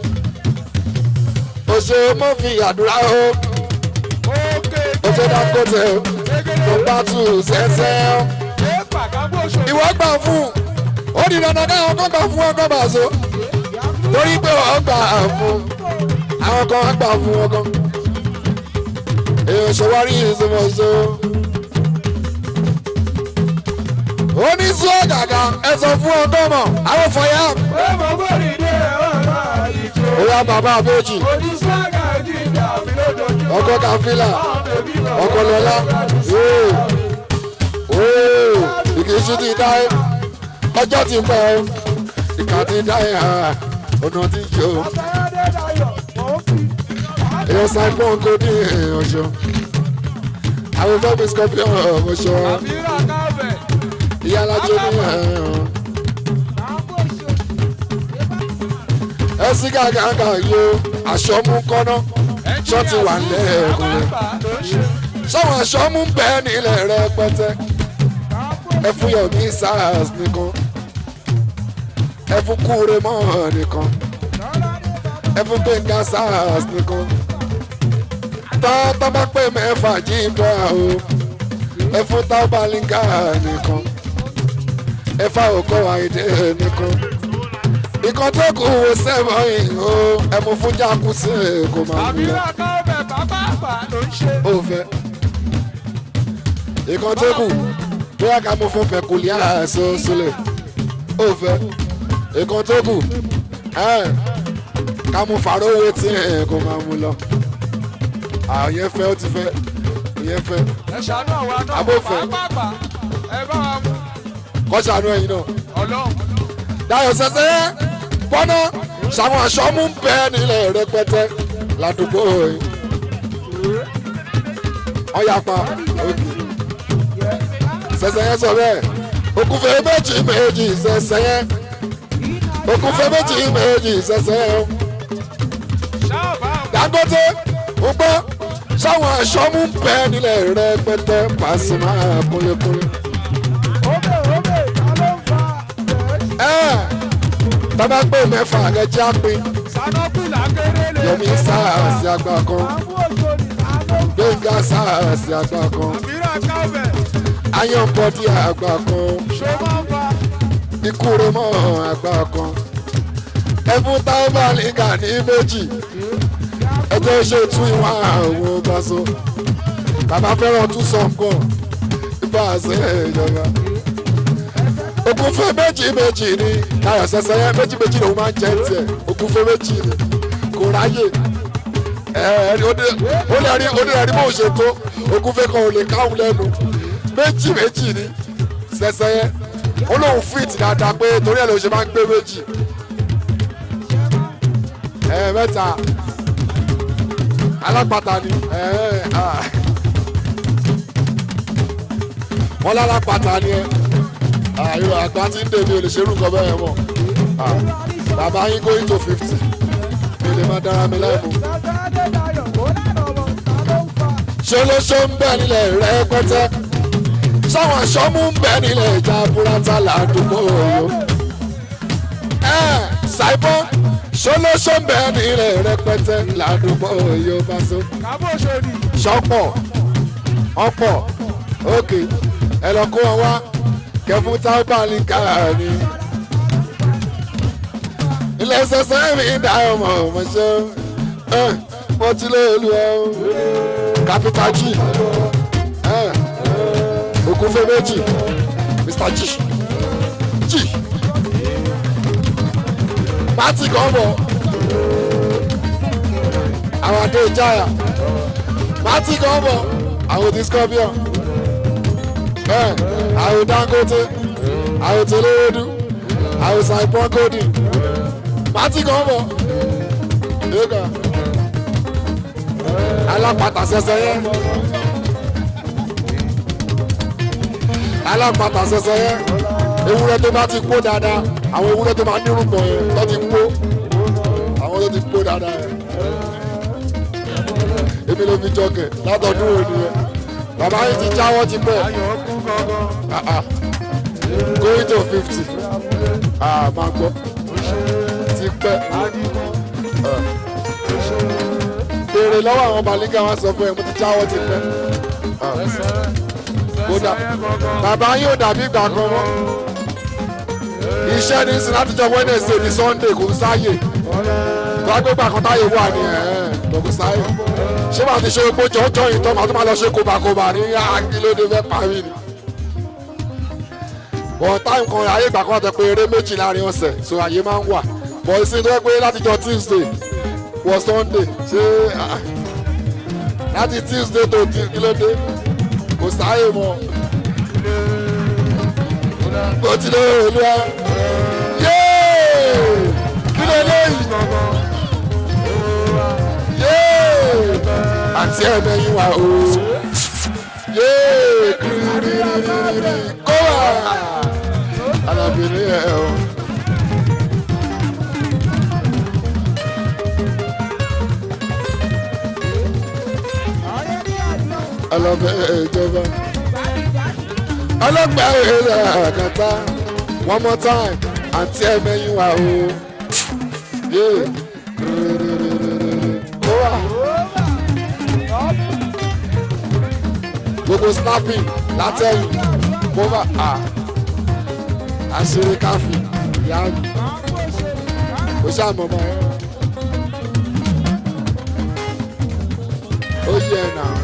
ó ṣe máa fi àdúrà o Òkè ó ṣe dangote o tó bá tù sẹsẹ o. Éèpà kábóṣòdì. ìwọ gbà fún ó di dandan káwọn kan gbà fún ọkọ bàṣọ torí pé wọn gbà fún àwọn kan gbà fún ọkọ èèyàn ṣèwárí ìṣòwòṣò oníṣú ọ̀gàgà ẹ sọ fún ọkọ mọ àwọn fọyà Èèmọ̀ bòrì ní ẹ̀rọ àìjọ. òyà bàbá àbẹ́jì Oníṣàgà jíjà mi lójoojúmọ́. ọkọ kàfílà Àwọn bèbí kan ọkọ lọlá ìkìsí ti dá ẹ ọjọ́ ti pẹ́ ọ ìkà ti dá ẹ ọ̀nà ti jẹ́ o. Àtàyàdé dayọ̀, mò ń fi. èèyàn saipon kò ní ọ̀ṣọ́ àwọn fẹ́mi scorpion ọ̀ṣọ́ Àmìrà káfẹ̀. ìyá alájọ ní ẹ sí gàgàgà yo aṣọ mú kọ́nà ṣọ́ ti wà lẹ́ẹ̀kùnrin ṣọ́wọ́n aṣọ mú bẹ́ẹ̀ nílẹ̀ rẹpẹtẹ ẹ fún yọ̀mí sars nìkan ẹ fún kúre mọ́ nìkan ẹ fún gbẹ̀ngà sars nìkan tọ́ bá pè mẹ́fà jíjọ o ẹ fún tábàlíngà nìkan ẹ fà òkò àìdè nìkan ìkan tó kù wò sẹ́wọ̀n o ẹ mú fún jákùsí kò máa mú lọ Àmìrà káfẹ̀ bàbá àgbà ló ń ṣe. ó fẹ́ ìkan tó kù bóyá ká mú fún pẹ̀kúlíà sọ́sọ́lẹ̀ ó fẹ́ ìkan tó kù ẹ̀, ká mú fàrówé tí ẹ̀ kò máa mú lọ àwọn yẹn fẹ́ ó ti fẹ́ ìyẹn fẹ́ Ẹ ṣàánú àwọn àná. Abófẹ́. Pàápàá. Ẹ bá wa mú. kọ́ṣánú ẹ̀yin náà. Ọlọ́run. Dayọ̀ sẹ́sẹ́ bọ́nà ṣàwọn aṣọ mú bẹ́ẹ̀ nílẹ̀ rẹpẹtẹ ládùúgbò yìí. ọ̀yàpá òkè sẹ́sẹ́ yẹn sọ bẹ́ẹ̀ òkúfẹ́ méjì méjì sẹ́sẹ́ yẹn òkúfẹ́ méjì méjì sẹ́sẹ́ yẹn Ṣáàbà. Dangote ń gbọ́ ṣàwọn aṣọ mú bẹ́ẹ̀ nílẹ̀ rẹpẹtẹ Pasuma kúnlẹ̀kúnlẹ̀. Óbè óbè ta ló ń fa. ẹ bàbá pé mẹ́fà gẹ́jẹ́ àpín Sanọ́pìlà kéré lè. Yomi sáà sí àgbà kan. Àbúrò ni ta ló ń fa. gbẹ̀ngà gasaasi àgbà kan mìíràn káwẹ̀ ayọ̀nbọ̀dì àgbà kan ṣó máa ń fa ikú rẹ mọ́ àgbà kan ẹfún táwọn nígà ní méjì ẹjọ́ ṣe tún ìwọ̀n àwọn gbàsó bàbá fẹ́ràn tún sọ̀kan ibà ṣe ìjọba ògúnfẹ́ méjì méjì ni káyọ̀ sẹ́sẹ́ yẹn méjì méjì lòun máa ń jẹ́ tiẹ̀ ògúnfẹ́ méjì ni kò ráyè ẹ ó lè rí ó lè rí bó ṣe tó ògúnfẹ́ kan ò lè káwọn lẹ́nu méjì méjì ni sẹ́sẹ́ yẹn ó lóun fit dáadáa pé torí ẹ̀ ló ṣe máa ń gbé méjì ẹ mẹ́ta alápàtà ni ẹ ah. wọ́n lálápàtà ni ẹ àyò àgbà tí ń dèmi ò lè ṣerú nǹkan bẹ́ẹ̀ mọ̀ Ah, bàbá yín going to fifty mi lè má dára mi láì mú. bàbá adédayọ̀ kó lánà ọmọ ta ló ń fa ṣé ló ṣó ń bẹ nílẹ̀ rẹpẹtẹ sáwọn aṣọ mú ń bẹ nílẹ̀ ìjà burata ládùúgbò yó. ẹ ṣàìbọn ṣé ló ṣó ń bẹ nílẹ̀ rẹpẹtẹ ládùúgbò yó bá so. kábò ṣòdì sọ́pọ̀ ọ̀pọ̀ òkè ẹ lọ kó wọn wá kẹfún tábàlì káàní. ilé sẹsẹ mi dá ọmọ ọmọ ṣe ẹ mo ti lé olú ẹ o capital g ẹ ògúnfẹ méjì mr g g pátì kan bọ̀ àwọn adé ìjáyà pátì kan bọ̀ àwọn ti scorpion ẹ àwọn dangote àwọn tẹlẹwẹdù àwọn saipon kodi pátì kan bọ̀ ẹ̀ka alápàtà sẹsẹ yẹn alápàtà sẹsẹ yẹn ewúrẹ́ tó bá ti kó dáadáa àwọn ewúrẹ́ tó máa nírùngbọ̀n yẹn tó ti kó àwọn tó ti kó dáadáa yẹn èmi ló fi jọkẹ̀ látọ̀dún òní yẹn bàbá yìí ti jáwọ́ ti pẹ́ ayọ̀ kú gangan ah ah going to fifty ah máa gbọ́ ti pẹ́ adigun béèrè lọ́wọ́ àwọn balígà wọn sọ fún ẹ mo ti jáwọ́ ti pẹ́ Ah, kódà bàbá yìí ò dàbí ìgbà kan mọ́ iṣẹ́ ní sin látijọ́ wednesday ní sunday kò ń sáyè wọ́n á gbé gbà kan táyé wà ní ẹ̀ kò ń sáyè ṣé màá ti ṣe epo jọjọ yìí tán màá tún máa lọ ṣe kóbakóba ní akílódé fẹ́ parí ni bọ̀ táìmù kan ayé ìgbà kan tó pé eré méjì láàrin ọ̀sẹ̀ so àyè máa ń wà bọ̀ ìsìn tó yẹ pé látijọ́ tuesday wọ sunday ṣé ah, láti tuesday tó ti kílódé kò sáyè mọ́ bó ti lé olúwa yéé kí ló léyìí yéé àti ẹ̀mẹ́yìn wa o yéé kìrìrìrìrì kó wà alábìrin ẹ̀ o. ayé ní àdúrà ọlọ́bẹ̀ ìjọba ọlọ́gbà èrè àkàtà one more time àti ẹ̀mẹ́yìn wa o yéé kìrìrìrìrì kó wà. gbogbo snapping látẹ̀yìn kóbá à àṣírí káfí ìyá mi ó ṣàmọ̀mọ́ ẹ ó yẹ ẹ̀ nà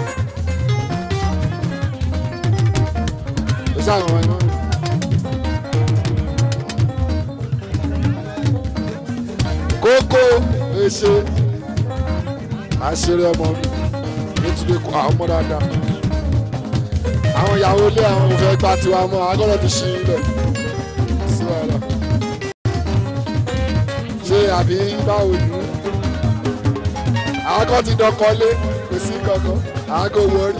ó ṣàmọ̀mọ́ ẹ náà. kókó èṣe àṣírí ọmọ mi nítorí kó àwọn ọmọ dáadáa àwọn ìyàwó ilé àwọn òfin gba tiwa mọ agbọ́dọ̀ ti ṣí ilẹ̀ sí wàhálà ṣé àbí báwo ni àwọn kan ti dọkọlé kò sí kankan àwọn kò wọrí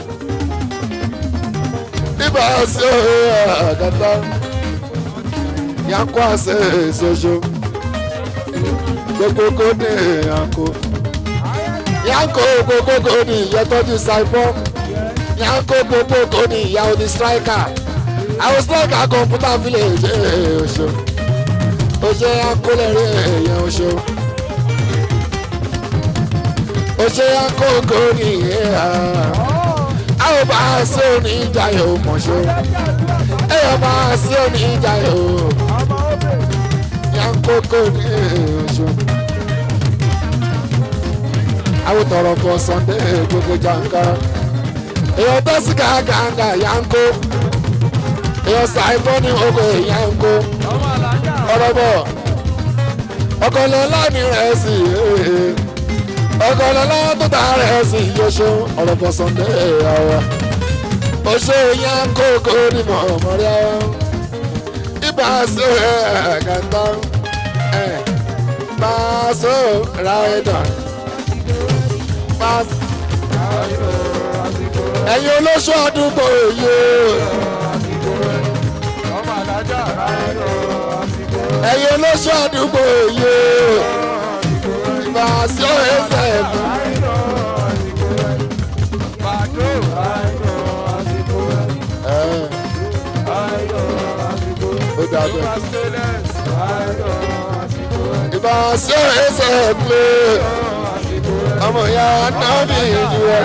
nígbà sí òye àgàtà yankó àṣẹ ìṣoṣo gbogbo kò ní yanko yanko gbogbo kò ní ìyẹtọ́jú saipọ́ yanko gbogbo kò ní ìyá odi striker àwọn striker kọ̀ǹpútà village ẹ̀ ọ̀ṣọ́ ọ̀ṣọ́ yanko lẹ́rìí ẹ̀yẹ ọ̀ṣọ́ ó ṣe àkókò nìyẹn a ò bá a sí oníjà yóò mọ̀ ṣe ẹ yọ bá a sí oníjà yóò àkókò nìyẹn ṣe. àwọn tọrọ fọ sunday gbogbo jàǹkàrà èèyàn tó sì gàgàgà yanko èèyàn ṣàìmọ́ ní ogo yanko ọ̀rọ̀ bọ̀ ọkọlọ́lá ní rẹ̀ sí ọkọlọ́lá tó ta rẹ̀ sí yóò ọ̀rọ̀ bọ̀ sunday àwa ó ṣe yanko kó ní mọ̀ọ́mọ́rí àwa ibà sí ẹ̀ẹ́dẹ́gbẹ̀ta ẹ̀ bá a sọ ra ẹ̀dá bá a sọ ẹ̀yin olóṣù àdúgbò èyí ẹ̀yin olóṣù àdúgbò èyí ìbá sí ẹsẹ̀ ẹ̀fọ́. ó dàbẹ̀ ìbá sí ẹsẹ̀ ẹ̀fọ́ ọmọ ìyá náà bí ìdúró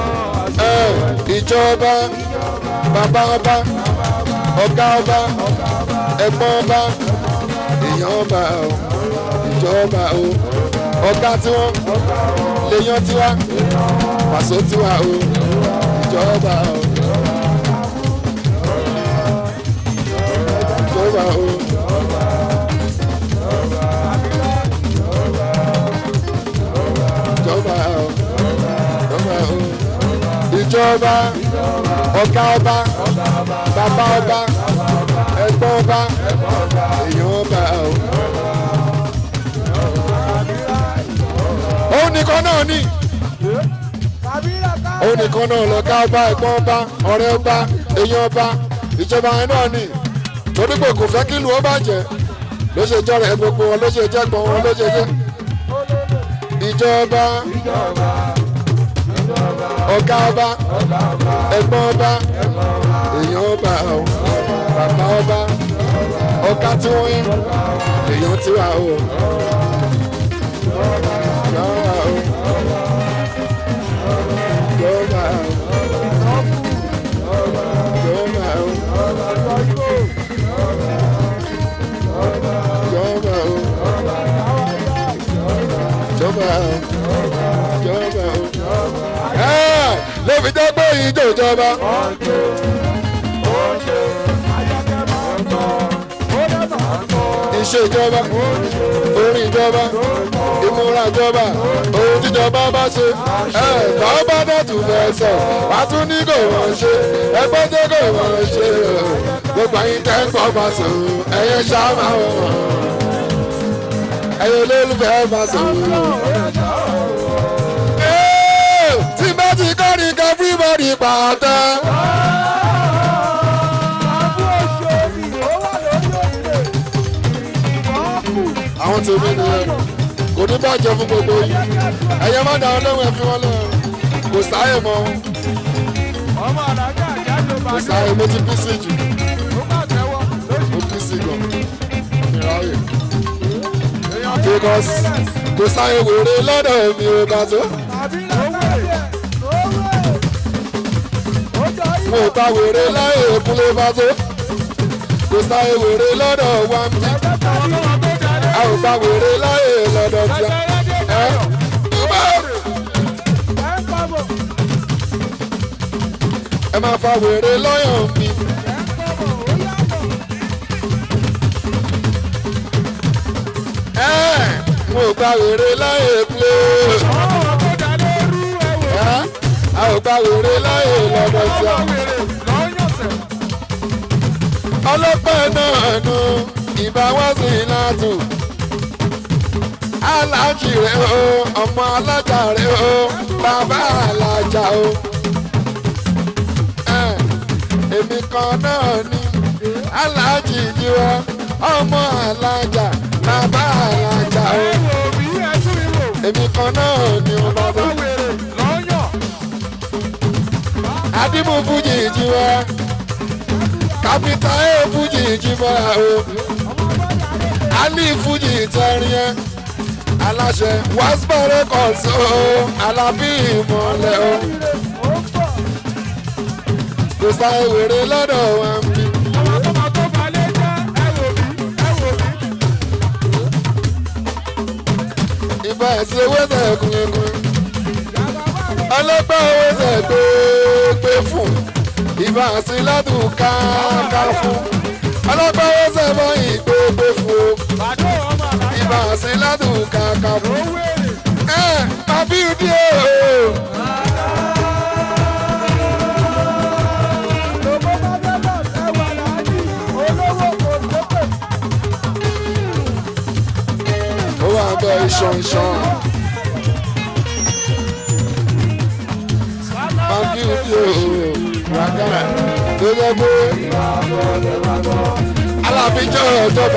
ìjọba bàbá ọba ọ̀gá ọba ẹ̀gbọ́n ọba èèyàn ọba o ìjọba o ọ̀gá tiwọn lèèyàn tiwa pàṣẹ tiwa o ìjọba o ìjọba o. ìjọba o ìjọba o ìjọba ọ̀gá ọba bàbá ọba ẹ̀gbọ́n ọba èèyàn ọba o. òun nìkan náà ní òun nìkan náà lọ̀gá ọba ẹ̀gbọ́n ọba ọ̀rẹ́ ọba èèyàn ọba ìjọba yẹn náà ní torí pé kò fẹ́ kí ìlú ó bàjẹ́ ló ṣe jọrọ ẹ gbogbo wọn ló ṣe jẹ́ gbọ́n wọn ló ṣe jẹ́ ìjọba ọ̀gá ọba ẹ̀gbọ́n ọba èèyàn ọba o bàbá ọba ọ̀gá tí wọ́n yẹn èèyàn tí wà o. Yọ̀ọ̀bà o. Yọ̀ọ̀bà o. Yọ̀ọ̀bà o. Yọ̀ọ̀bà o. Yọ̀ọ̀bà o. Yọ̀ọ̀bà o ló fi jẹ́ pé ìjọ ìjọba. iṣẹ́ ìjọba orin ìjọba ìmúra ìjọba ohun tíjọba bá ṣe ẹ̀ tọ́ bá dẹ̀tù fẹ́ sọ wá tún ní kò wọ́n ṣe ẹgbẹ́ tó kò wọ́n ṣe gbogbo àyín tẹ́ ń pọ̀ bá sùn ẹ̀yẹ ṣáà wọ̀ ẹ̀yẹ olólùfẹ́ bá sùn tí bá ti kọ́ ni ká everybody pàtẹ. àwọn tèmi nìyẹn kò ní bàjẹ́ fún gbogbo yìí ẹ̀yẹ má dáhùn lóhùn ẹ̀ fi wọ́n lẹ̀ kò sáyè mọ́ kò sáyè mo ti bí sí jù mo bí sí gan ìráyè because kò sáyè wèrè lọ́dọ̀ mi ò bá tó. mo bá wèrè láyé ìkúlé bá tó kò sáyé wèrè lọ́dọ̀ wá ń bí a ò bá wèrè láyé lọ́dọ̀ tí a ẹ ẹ máa fa wèrè lọ́yọ̀ mi. ẹ mo bá wèrè láyé ìkúlé ẹ a ò bá wèrè láyé lọ́dọ̀ tí a ọlọ́pàá náà nu ìbá wá sí látù. alájì rẹ o ọmọ alájà rẹ o bàbá alájà o. Ẹ̀, èmi kan náà ni alájì jíwọ́ ọmọ alájà bàbá alájà o. èmi kan náà ni o bàbá. adimu fújì jíwọ́ kápítà ẹ̀ fújì jíwọ́ o ali fuji tẹrin ẹ aláṣẹ wàásùbọ̀rẹ́ kan so alábí ìmọ̀lẹ́ o kò sá ewèrè lọ́dọ̀ wọn bí. ìbá ẹ̀sìn owó ẹ̀sẹ̀ kùnkùn ọlọ́gbọ́n owó ẹ̀sẹ̀ gbé fún ìbá ẹ̀sìn ládùn káàká fún ọlọ́gbọ́n owó ẹ̀sẹ̀ bọ́yìn gbé fún ìbá ẹ̀sìn ládùn káàká fún ẹ àbí ìdí o. ó wà bẹ iṣan iṣan. àbí ìdí o. ràgà tó yẹ pé alábíjọ́ ìjọba.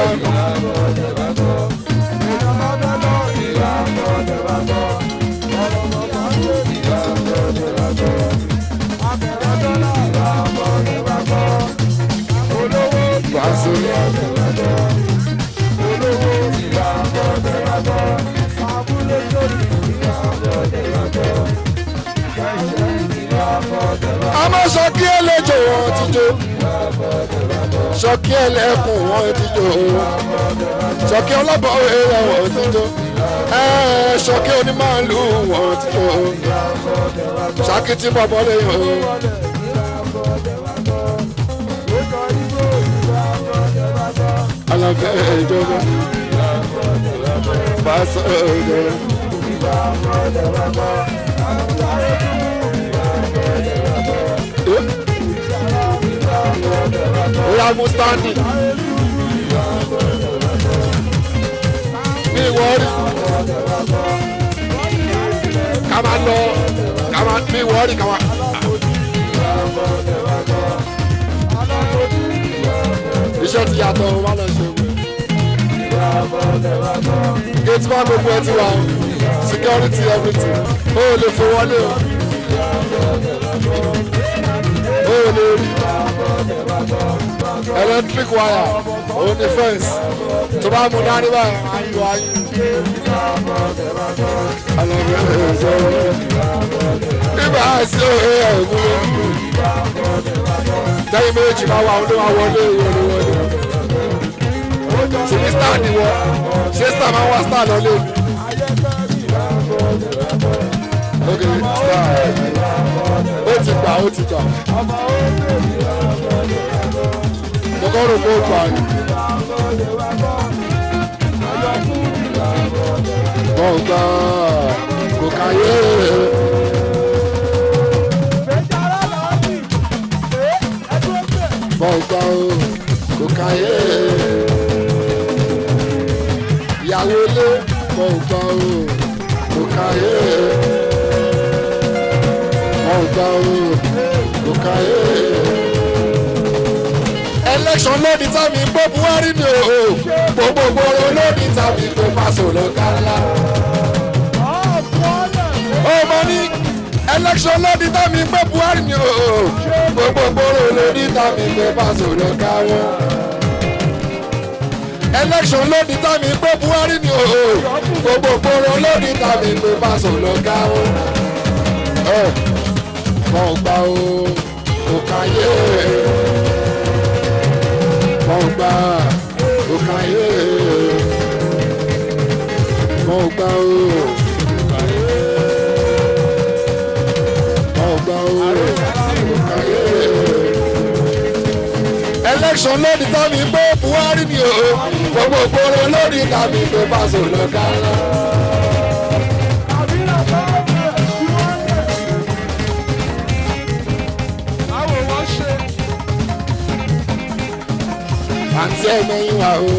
Wàásù. àmọ́ sọ́kí ẹlẹ́jọ̀ wọn ti jó sọ́kí ẹlẹ́kùn wọn ti jó sọ́kí ọlọ́bọ̀ ẹ̀yà wọn ti jó sọ́kí onímọ̀lù wọn ti jó sàkìtì bọ̀bọ̀ lẹ́yìn o. alábẹ́ ìjọba pàṣẹ ìjọba. Oya mú stáǹdì. Mi wọ́ọ̀rì. Ká máa lọ. Ká máa mi wọ́ọ̀rì ká máa. Iṣẹ́ ti yàtọ̀ o, má lọ ṣe wẹ̀. Gate man gbogbo ẹ ti wà o. Security everything. O ò lè fò wọlé o. O ò lè rí electric wire òun ni fence tó bá mú dání báyìí ayò ayò. nígbà àìsí òye ẹ̀gbọ́n tẹ́yìn méjì máa wà ọdún wa wọlé ìwọlé wọlé. ṣèbí star ni wọ ṣé star máa ń wá star lọ lé mi. ok star ó ti gbà ó ti gbà mo kọ́ rò pé ó pa ni. wọ́n gbà kò káyé. wọ́n gbà kò káyé. ìyàwó ilé wọ́n gbà kò káyé. wọ́n gbà kò káyé election lódì tàbí gbó buhari ni o gbogbo gbòòrò lódì tàbí gbó pàṣẹ lọ́kànlá. ó mọ ní election lódì tàbí gbó buhari ni o gbogbo gbòòrò lódì tàbí gbó pàṣẹ lọ́kànlá. election lódì tàbí gbó buhari ni o gbogbo gbòòrò lódì tàbí gbó pàṣẹ lọ́kànlá. mọ̀ gbà o kò káyé mo gbà ó káyé mo gbà ó mo gbà ó káyé. election lódì tàbí pé buhari ni o gbogbo gbòòrò lódì tàbí pé pàṣẹ lọ́kàlá. àǹtí ẹ̀mẹ́yìn wa o.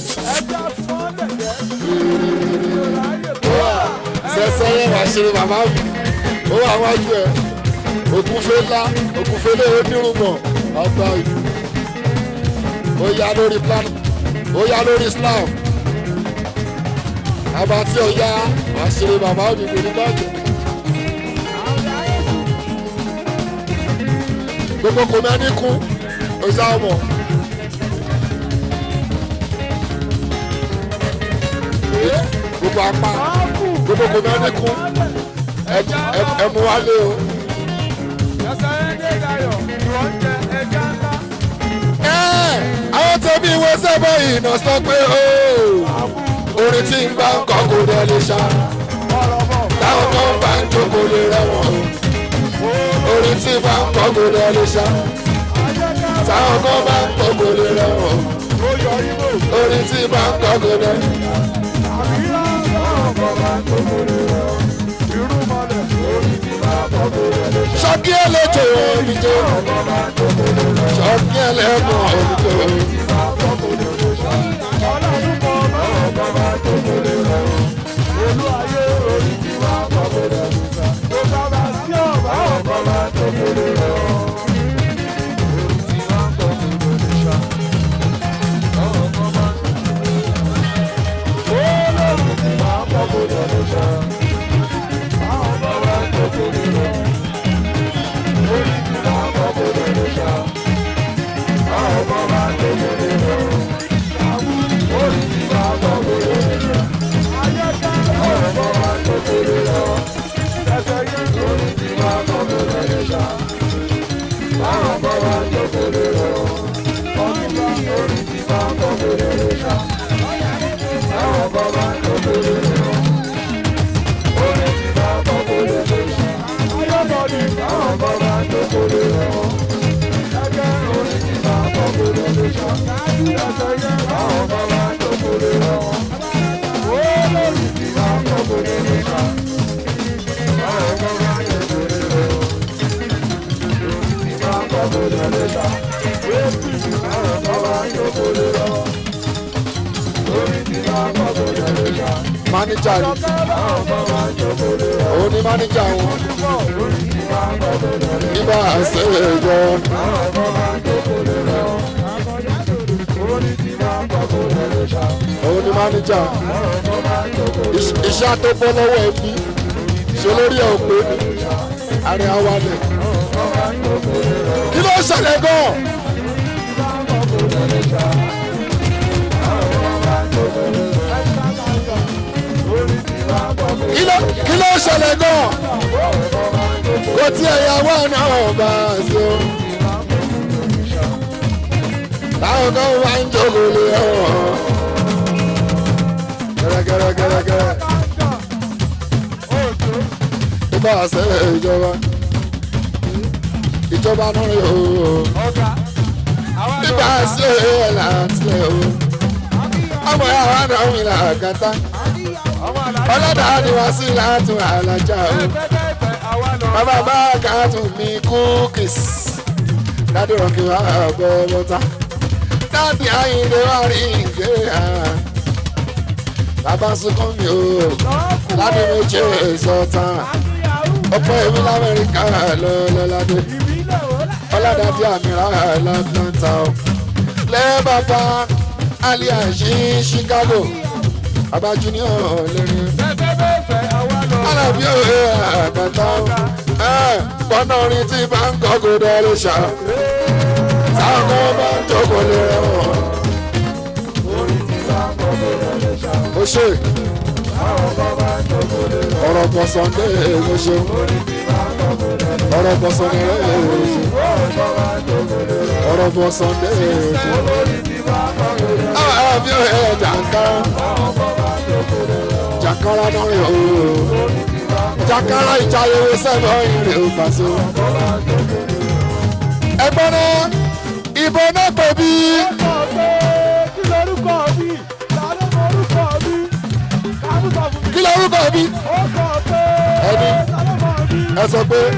sẹ́sẹ́ yẹn wá ṣe bàbá mi ó wà wájú ẹ̀ ògúnfẹ́ ńlá ògúnfẹ́ lé onírùngbọ̀n ọgbà ìlú ó yá lórí plan ó yá lórí islam àbátí ọ̀yá wá ṣe bàbá mi kò ní bàjẹ́. gbogbo kò mẹ́ni kú ó sá ọmọ. gbogbo apá gbogbo kò náà níkú ẹ- ẹ- ẹ mú wálé o. Ẹ́, àwọn tẹ̀mí ìwé sẹ́bọ̀ ìnà sọ pé ó orin tí ń bá ń kọ́ kò dẹ̀ lè ṣá táwọn kan bá ń jókòó lè rẹ̀wọ̀n orin tí ń bá ń kọ́ kò dẹ̀ lè ṣá táwọn kan bá ń kọ́ kò lè rẹ̀wọ̀n orin tí ń bá ń kọ́ kò dẹ̀. ṣọ́kí ẹlẹ́jọ̀ òbíjọ́ ṣọ́kí ẹlẹ́mọ̀ òbíjọ́ máníjà ni òun ni máníjà wọn nígbà àṣẹ ìjọ òun ni máníjà Iṣ- iṣẹ́ tó bọ́ lọ́wọ́ ẹbí ṣe lórí ẹ̀ òpé àrẹ awalẹ̀ kí ló ṣẹlẹ̀ gan-an. kí ló kí ló ṣẹlẹ̀ gan-an kò tí ẹ̀yàwó náà bá a ṣe o. táwọn kan wá ń jókòó lé ọ̀hún. gẹ́gẹ́gẹ́gẹ́gẹ́ tó bá a ṣe ìjọba ìjọba náà rí o nígbà ṣe ẹ̀ láti ẹ̀ o. ọmọ yàrá náà ń rìn àgàtà ọlọ́dà ni wá sí látún àlàjá o bàbá bá kàtún mi kúkìs dádì rọ̀kì wá bọ́ bọ́tà dádì àyìnlé wá rí ìgbé ha bàbá sunkún mi o ládì méje sọ̀tà ọ̀pọ̀ èmi lamẹ́ríkà lọ́lọ́ládé ọlọ́dà di àmìrà látlanta o lẹ́ẹ̀ bàbá aliashi chicago bàbá junior lẹ́rìn alábí òye àgàtà gbọ́nà orin tí bá ń kọ́ kó dẹ́rẹ́ ṣá táwọn bá ń jókòó lé wọn. ó ṣe ọ̀rọ̀ pọ̀ sunday ló ṣe ọ̀rọ̀ pọ̀ sunday ló ṣe ọ̀rọ̀ pọ̀ sunday ló ṣe. alábí òye jàǹkárá jàǹkárá náà rè o jàǹkárá ìjayẹwò sẹ́fọ̀ ìrìn ò pàṣẹ. ẹgbọ́n náà ìbò náà pè bí. kí lorúkọ bí. ẹni ẹ sọ pé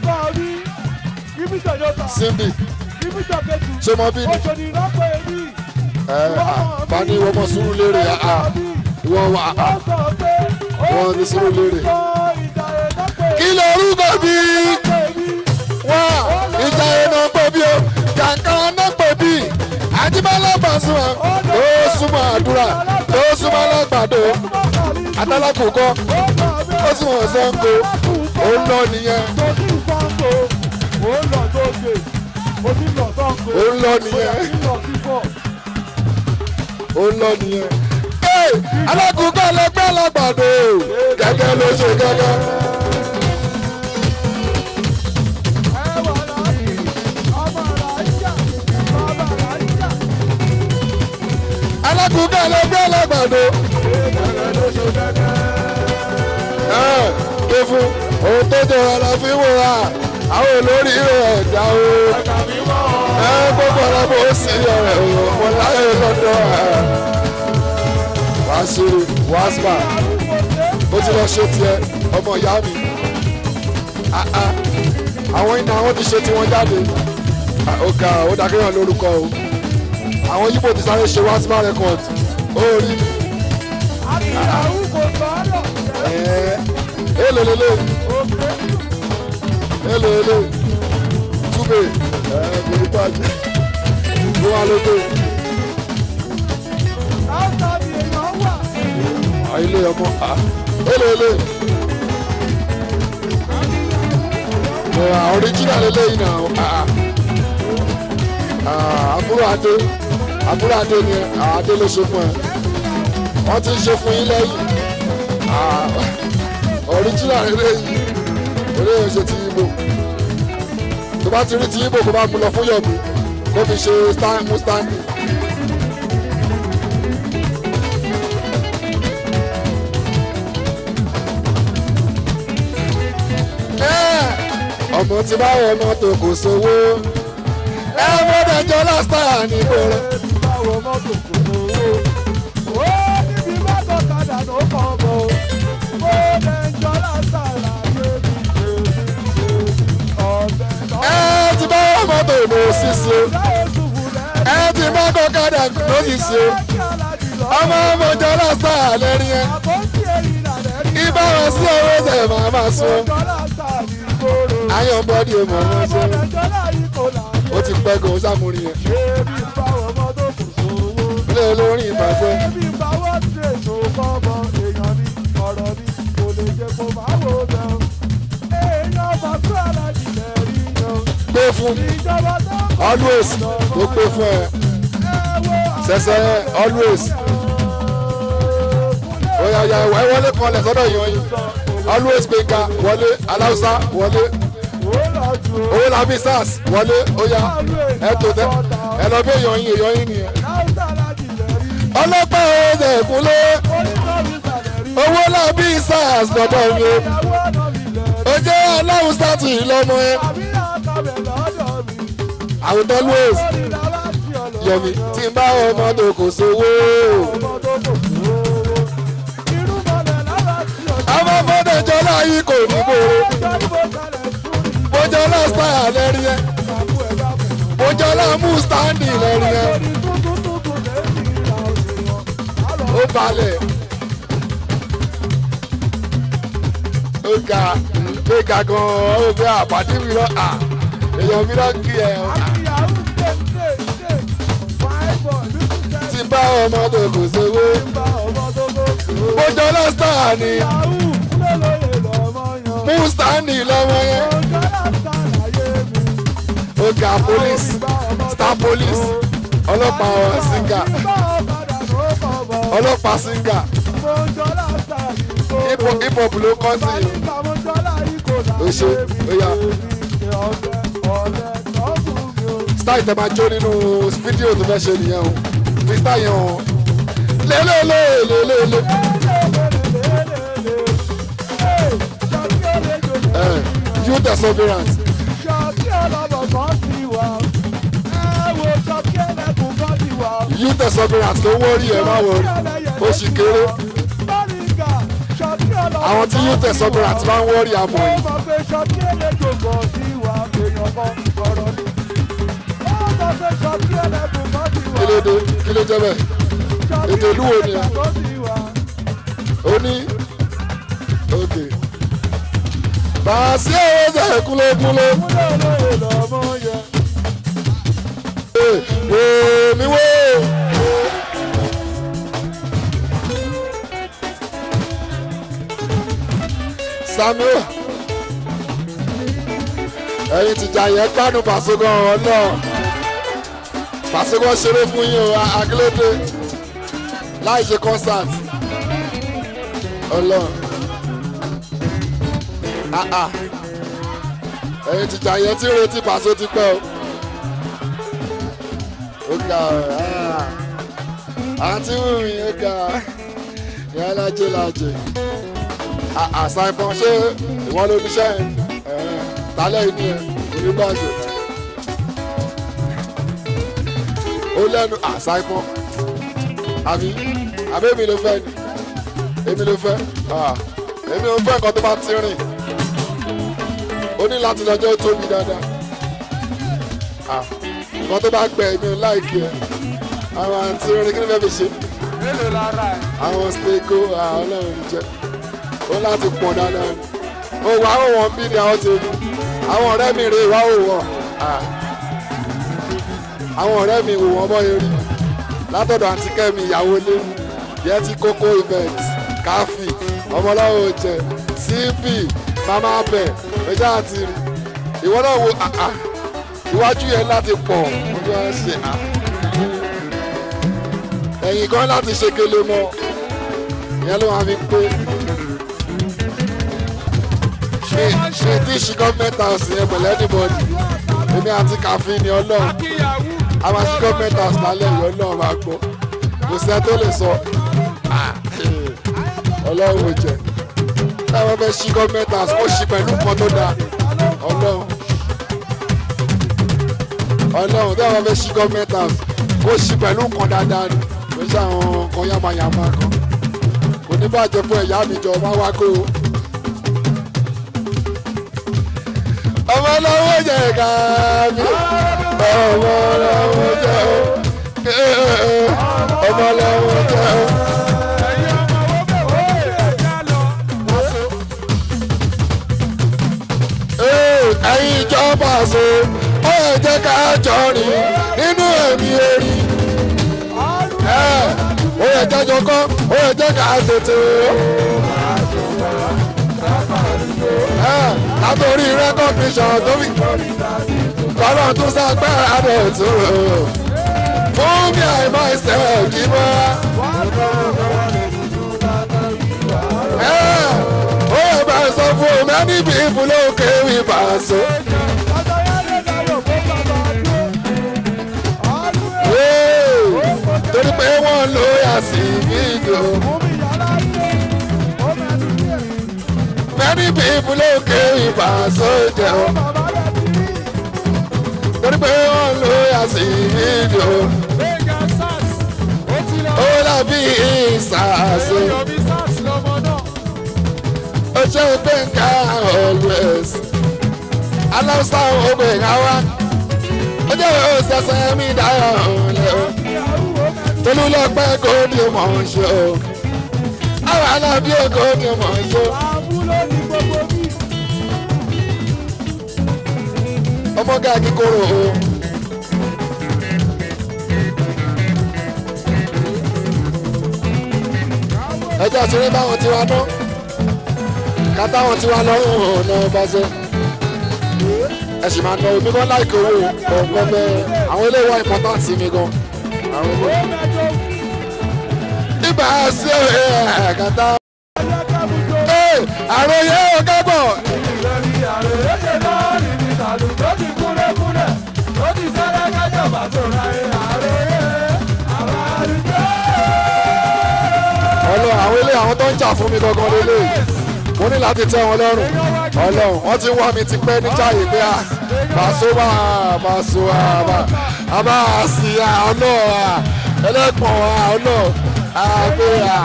simbi ṣé mo bí ni ẹ bá ní ìwọ mọ sùúrù lérè àá ìwọ wà á wọn ní sùúrù lérè. kí lorúkọ bí wá ìjà iná pè bí o jàǹkà náà pè bí àdìbálà Pasuma tó súnmọ́ àdúrà tó súnmọ́ alágbàdo àtàlákùkọ ó sì wọ́n Ṣàngó ó lọ nìyẹn ó lọ nìyẹn ó lọ nìyẹn. ẹ alákùnkọ́ ẹlẹgbẹ́ alágbàdo gẹ́gẹ́ ló ṣe gẹ́gẹ́. alákùnkọ́ ẹlẹgbẹ́ alágbàdo. ẹ ké fún ohun tó jọ ọ̀la fi wò wá àwọn olórí rẹ̀ ẹ̀dá o. ẹ gbogbo ọ̀la bó sì ọ̀rẹ́ o mo láyé lọ́dọ̀ ẹ̀. wàá ṣe wàá spa ó ti lọ ṣe tiẹ̀ ọmọ ìyá mi. Ah, ah. àwọn iná àwọn ti ṣe tiwọn jáde. Ah, ó ga ó dàgéyàn lórúkọ o. àwọn yíbo ti sáré ṣe wàá spa record ó rí mi. Ẹ̀ẹ́, èlò lélẹ̀ èlò lélẹ̀ túbẹ̀ ẹ̀ẹ́ kò ní bàjẹ́ ló wà lóde ilé ọmọ à èlò lélẹ̀ ẹ̀ original lélẹ̀ yìí nà à àbúrò adé àbúrò adé ni adé ló ṣe fún ẹ wọ́n ti ń ṣe fún yín lẹ́yìn original eléyìí eléyìí ṣe ti ibo tó bá ti rí ti ibo kó bá mú lọ fún yọ̀bù kó fi ṣe stand mú standing. ọmọ tí bá wọ mọ́tò kò sówó ẹ gbọ́dọ̀ jọ lásìtà nígboro. ẹ ti bá wọ mọ́tò lò sísè o ẹ ti bá kọ́kadà lóṣìṣẹ́ o ọmọ ọmọ jọ lásìtà lẹ́rìí ẹ ibà wọn sí owó ṣẹ̀ máa máa sún ayọ̀ bọ́dí o mọ̀ wọ́n ṣe ó ti pẹ́ gan sámúrin yẹn ilé olórin ìbàjẹ́ gbé fún always ó gbé fún ẹ sẹsẹ always oya ya ẹ wọlé kọlẹ̀ sọ́dọ̀ yan yín always gbẹ̀ngà wọlé aláùsá wọlé owó làbí sars wọlé oya ẹ tó tẹ ẹ lọ bí èèyàn yín èèyàn yín nìyẹn ọlọ́pàá ọ̀rẹ́ ẹ̀kúnlé owó làbí sars lọ́dọ̀ mi o ó jẹ́ aláùsá tì í lọ́mọ ẹ àwùjọ always yọmi tí n bá ọmọ tó kò sówó ọmọ fọdọ̀ jọlá yìí kò ní gbòòrò bójọ́lá style lẹ́rí ẹ bójọ́lá mú standing lẹ́rí ẹ ó balẹ̀ ó ga ó ga gan-an ó fẹ́ àpàdé mi lọ à èèyàn mi lọ kí ẹ tí bá ọmọ tó kò sówó bójọ́lá style ni mú standing lọ́wọ́ yẹn ọ̀gá police star police ọlọ́pàá singa ọlọ́pàá singa hip hop hip hop ló kọ́ sí i ó ṣe ó yá style tẹ máa jó nínú fídíò tó fẹ́ ṣe nìyẹn o fi style yẹn o lélẹ́lẹ́lẹ́lẹ́lẹ́ youth perseverance youth perseverance ló wọ́ọ̀rì ẹ̀ máa wọ̀ọ̀rì ó sì kéré àwọn tí youth perseverance máa ń wọ́ọ̀rì àmọ́ yìí. kí ló dé kí ló jẹ́ bẹ́ẹ̀ ètò ìlú wo ni ẹ ó ní ok bàásì owó ṣe kúlókúló wò mí wò. samuel ẹ̀yin tìjà yẹn gbádùn pàṣẹgàn ọlọ pàṣẹgàn ṣeré fún yín o akílódé láì ṣe concert ọlọ́run ah ah ẹ̀yin tìjà yẹn tí ń retí pàṣẹ ti pẹ́ o ó ga ah àǹtí wùmí ó ga ìyá lájẹ lájẹ àṣà ìbọn ṣé ìwọ ló níṣẹ́ ẹ̀ tálẹ̀ inú ẹ̀ onígbàjọ ó lẹ́nu àṣà ìbọn àbí àbẹ́mi ló fẹ́ ni èmi ló fẹ́ ah, èmi ò fẹ́ nǹkan tó bá ti rìn ó ní láti lọ́jọ́ ó tóbi dáadáa Ah, nǹkan tó bá gbẹ èmi ò láìkí ẹ àwọn àǹtí rìn kí ni fẹ́ fi ṣe mélòó lára ẹ̀. àwọn stego àwọn ọlọ́run ní jẹ́ ó láti pọ̀ dáadáa ni ó wà ó wọ̀n bí ni àwọn ti rí àwọn ọ̀rẹ́ mi rè wá ó wọ̀ Ah. àwọn ọ̀rẹ́ mi wò wọ́n bọ́ eré látọ̀dọ̀ àǹtí kẹ́mi ìyàwó lé yẹn ti kókó event káfí ọmọláwo jẹ cp mama bẹ ẹjẹ àti rí ìwọ náà wo ah, ah. iwájú yẹn láti pọ̀ ojú wa ṣe ah. ẹ̀yìn kan láti ṣe kele mọ́ ìyẹn ló máa fi pé ṣe ṣe tí ṣe gọ́ọ̀mẹ̀ntì house yẹn pẹ̀lú anybody èmi àti káfí ni ọlọ́run akíyàwó. a máa ṣe gọ́ọ̀mẹ̀ntì house lálẹ́ ìyọ́ náà máa gbọ́ kò sí ẹ tó lè sọ Ah, eh, ọlọ́run ò jẹ́ táwọn fẹ́ ṣí gọ́ọ̀mẹ̀ntì house kó ṣí pẹ̀lú nǹkan tó dáa ọlọ́run ọlọ́run táwọn fẹ́ ṣí gọ́ọ̀mẹ̀ntì house kó ṣí pẹ̀lú nǹkan dáadáa ni kò sí àwọn nǹkan yamayama kan kò ní bàjẹ́ fún ẹ̀yà mi jọ máa wá kó o. ọmọ lọ́wọ́ jẹ káàbí ọmọ lọ́wọ́ jẹ o ọmọ lọ́wọ́ jẹ o. ẹ̀yin ọmọ owó bẹ̀ wọ́n bẹ̀ ẹ̀já lọ. Ee, ẹ̀yin ìjọba ṣe ó yẹ jẹ́ ká jọ rìn nínú ẹ̀mí orí. Ẹ, ó yẹ jẹ́jọ kọ́ ó yẹ jẹ́ ká tètè o. Ẹ, látòrí rẹ́kọ̀díṣàn tó fi kọ́lọ́ tún ságbára rẹ̀ tó rò ó. fún mi àìmọ́ ìṣẹ́ òjì mọ́. Ẹ, ó yẹ bá sọ fún many people ló kéwì bá so. Ee, torí pé wọ́n lo yàtì fídíò. many people ló kéwì bá so jẹ́ o. torí pé wọ́n lo yàtì fídíò. Gbẹ̀ngà SARS ó ti lọ. ó dàbí ìsàsó. Èèyàn bí SARS lọmọ náà. ó ṣe gbẹ̀ngà always. aláwùsá ògbè káwá. ó jẹ́ òṣèṣẹ́ mi dáhùn ọ̀lẹ́ o. tolú lọ pẹ́ kó ní mọ̀ ń ṣe o. àwọn alábí òkò ní mọ̀ ń ṣe o. Àbúlò ní gbogbo bí. ọmọ gàgí kóró o. ẹjọ́ àṣírí báwọn tiwa ná kátàwọn tiwa lọ́rùn ọ̀nà ọbaṣẹ́ ẹ sì máa ná omi gan láìkè owó ọ̀gbọ́n bẹ́ẹ̀ àwọn ilé wa important sí mi gan àwọn ilé. Ó mẹ́jọ ibà sí ẹ̀ kátà. ọjọ́ kábùjọ. Ee, àròyé ò kábọ̀. Ìrẹ̀lì àròyé ṣe náà níbi tàdù tó ti kúlẹ̀kúlẹ̀. Ó ti sẹ́lẹ̀ kájọba tó ra ẹ̀ àròyé. Àwọn àrùjọ. ọlọ́run àwọn ilé àwọn tó ń jà fún mi gangan lélẹ̀ mo ní láti tẹ́ wọn lọ́rùn ọlọ́run wọ́n ti ń wá mi ti pẹ́ níjàyè pé a Paso wà Paso wà a bá a sì à ọlọ́ọ̀ à ẹlẹ́gbọ̀n à ọlọ́ọ̀ àgbẹ̀ à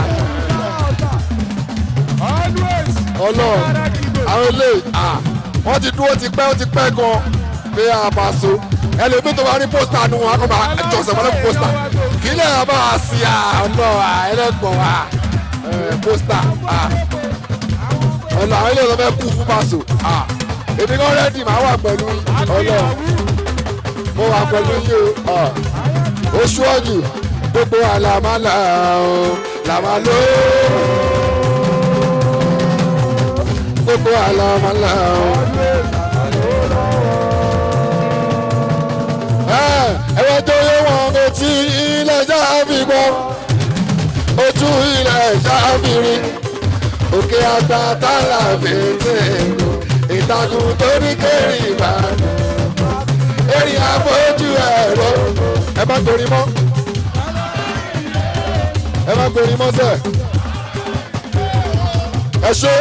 Always. ọlọ́ọ̀ àwọn ilé à wọ́n ti dúró ti pẹ́ ó ti pẹ́ gan pé a Paso ẹlòmíì tó bá rí pósítà nù wọn kó máa jọ̀sẹ̀ mọ́lẹ́ pósítà kí lè bá a sì à ọlọ́ọ̀ à ẹlẹ́gbọ̀n à ẹ̀, pósítà à ọ̀nà àwọn ilé ìlọ́fẹ́ kú fún Paso ah èmi kan rẹ́dì máa wà pẹ̀lú ọlọ́ mo wà pẹ̀lú yìí o ah oṣù ọ̀jù gbogbo àlàmálà o làmálò gbogbo àlàmálà o. ẹ ẹ wọ́n tó yẹ wọn etí ilé ẹja fi gbọ́ ẹ̀ta tààlà fèsì èkó ìtàkùn tó ní kéré ìbàdàn èrì àfojú ẹ̀rọ ẹ má gbórí mọ́ ẹ má gbórí mọ́ sẹ́ ẹ ṣe.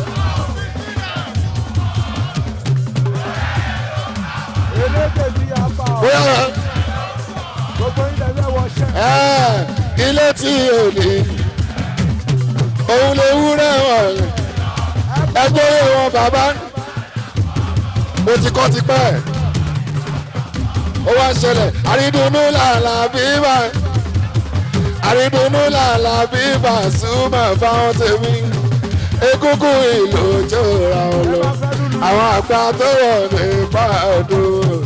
elédè bí apá ọ̀ bóyá gbogbo ilẹ̀ fẹ́ wọṣẹ́. ẹ ilé tí ò ní òun lè wúrẹ́ wọn ẹgbẹ́ wọn bàbá mo ti kọ́ ti pẹ́ ó wá ń ṣẹlẹ̀ àrídùnnú làlà bíbà àrídùnnú làlà bíbà súnmọ́ fáwọn tèmi egungun ìlú jọra ọlọ àwọn àgbà tó wọ̀ nípa ọdún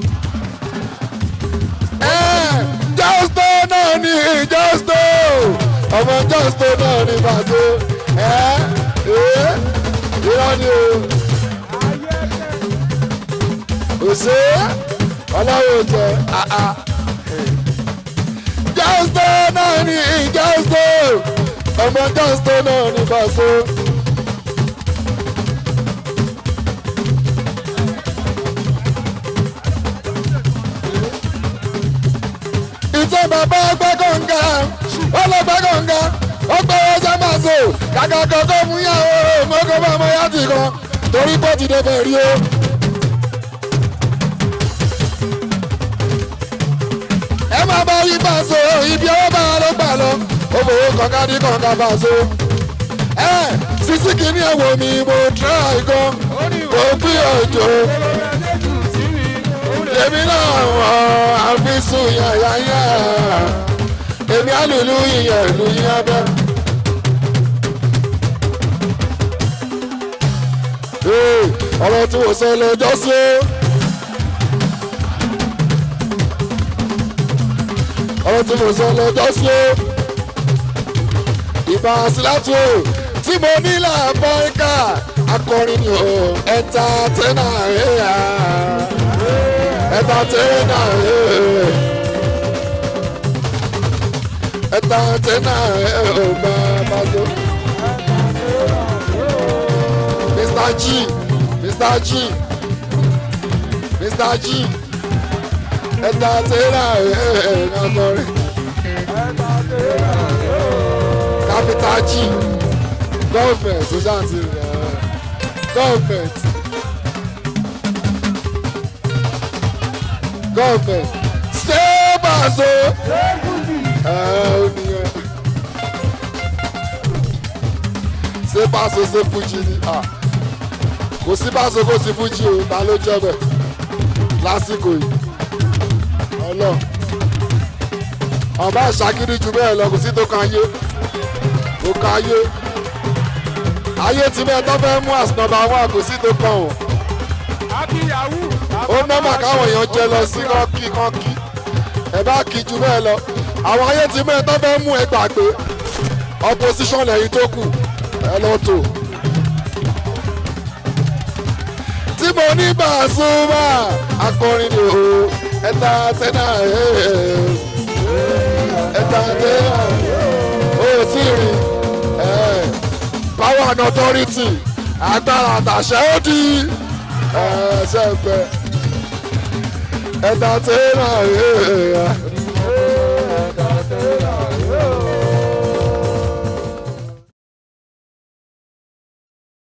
jọ́stó náà ní jọ́stó ọmọ jọ́stó náà ní bàtó ẹ ẹ irọ́ ni o òṣè ọlọ́wọ́ jẹ àà jọ́stó náà ní jọ́stó ọmọ jọ́stó náà ní bàtó. ìtọ́ bàbá ọgbẹ́ kọ̀ǹga ọlọ́gbẹ́ kọ̀ǹga ọgbẹ́ ọjà máa so kàkà kọ̀ọ̀kan fún yàwó mọ́kọ́ bá ọmọ yá ti kan torí pọ́ ti dé bẹ̀rí o. ẹ máa bá yí bá so ibi ọwọ́ bá ló gbà lọ ó fowó kọ̀ǹga ní kọ̀ǹga bá so. ẹ sísí kìíní ẹ̀ wò mí mo try gan mo bí òjò èmi náà wọ̀ àfisùn yàyàyà èmi àlùlù yìnyẹn ìlú yín abẹ́. Ee, ọ̀rọ̀ tí mo sọ lọ́jọ́ sí o. ọ̀rọ̀ tí mo sọ lọ́jọ́ sí o. ìbá sílátù o tí mo ní làbọ̀ ẹ̀ka akọrin ni o ẹ̀ta tẹ́nà ẹ̀yà ẹ̀tàtẹ́nà ẹ̀tàtẹ́nà ọba bàtó. Mr. G Mr. G Mr. G ẹ̀tàtẹ́nà ọkọrin. Capital G gọ́ọ̀mẹ̀ntì ó ṣáà ti rẹ̀ gọ́ọ̀mẹ̀ntì. gọ́ọ̀mẹ̀ntì ṣé bàṣọ. ẹ ò nìyẹn. ṣé bàṣọ ṣe fújì ni Ah, kò sí bàṣọ kò sí fújì o ta ló jẹ́ bẹ̀ lásìkò yìí ọlọ́ ọba ìṣàkiri jù bẹ́ẹ̀ lọ kò sí tó kan ayé tó kan ayé ayé tí bẹ́ẹ̀ tó fẹ́ mú àsìnàbà wọn kò sí tó kan o akíyàwó. ó nọ́mà káwọn èèyàn jẹ lọ sí kọ́kí kọ́kí ẹ bá kí ju bẹ́ẹ̀ lọ àwọn ayé tí bẹ́ẹ̀ tó fẹ́ mú ẹ gbàgbé opposition lẹ́yìn tó kù ẹ lọ tò. tí mo ní Pasuma akọrin ni o ẹta tẹ́nà ẹta tẹ́nà o tí rí power and authority agbára àtàṣẹ ó di ṣẹ́gbẹ́ ẹ̀ta tẹ́lá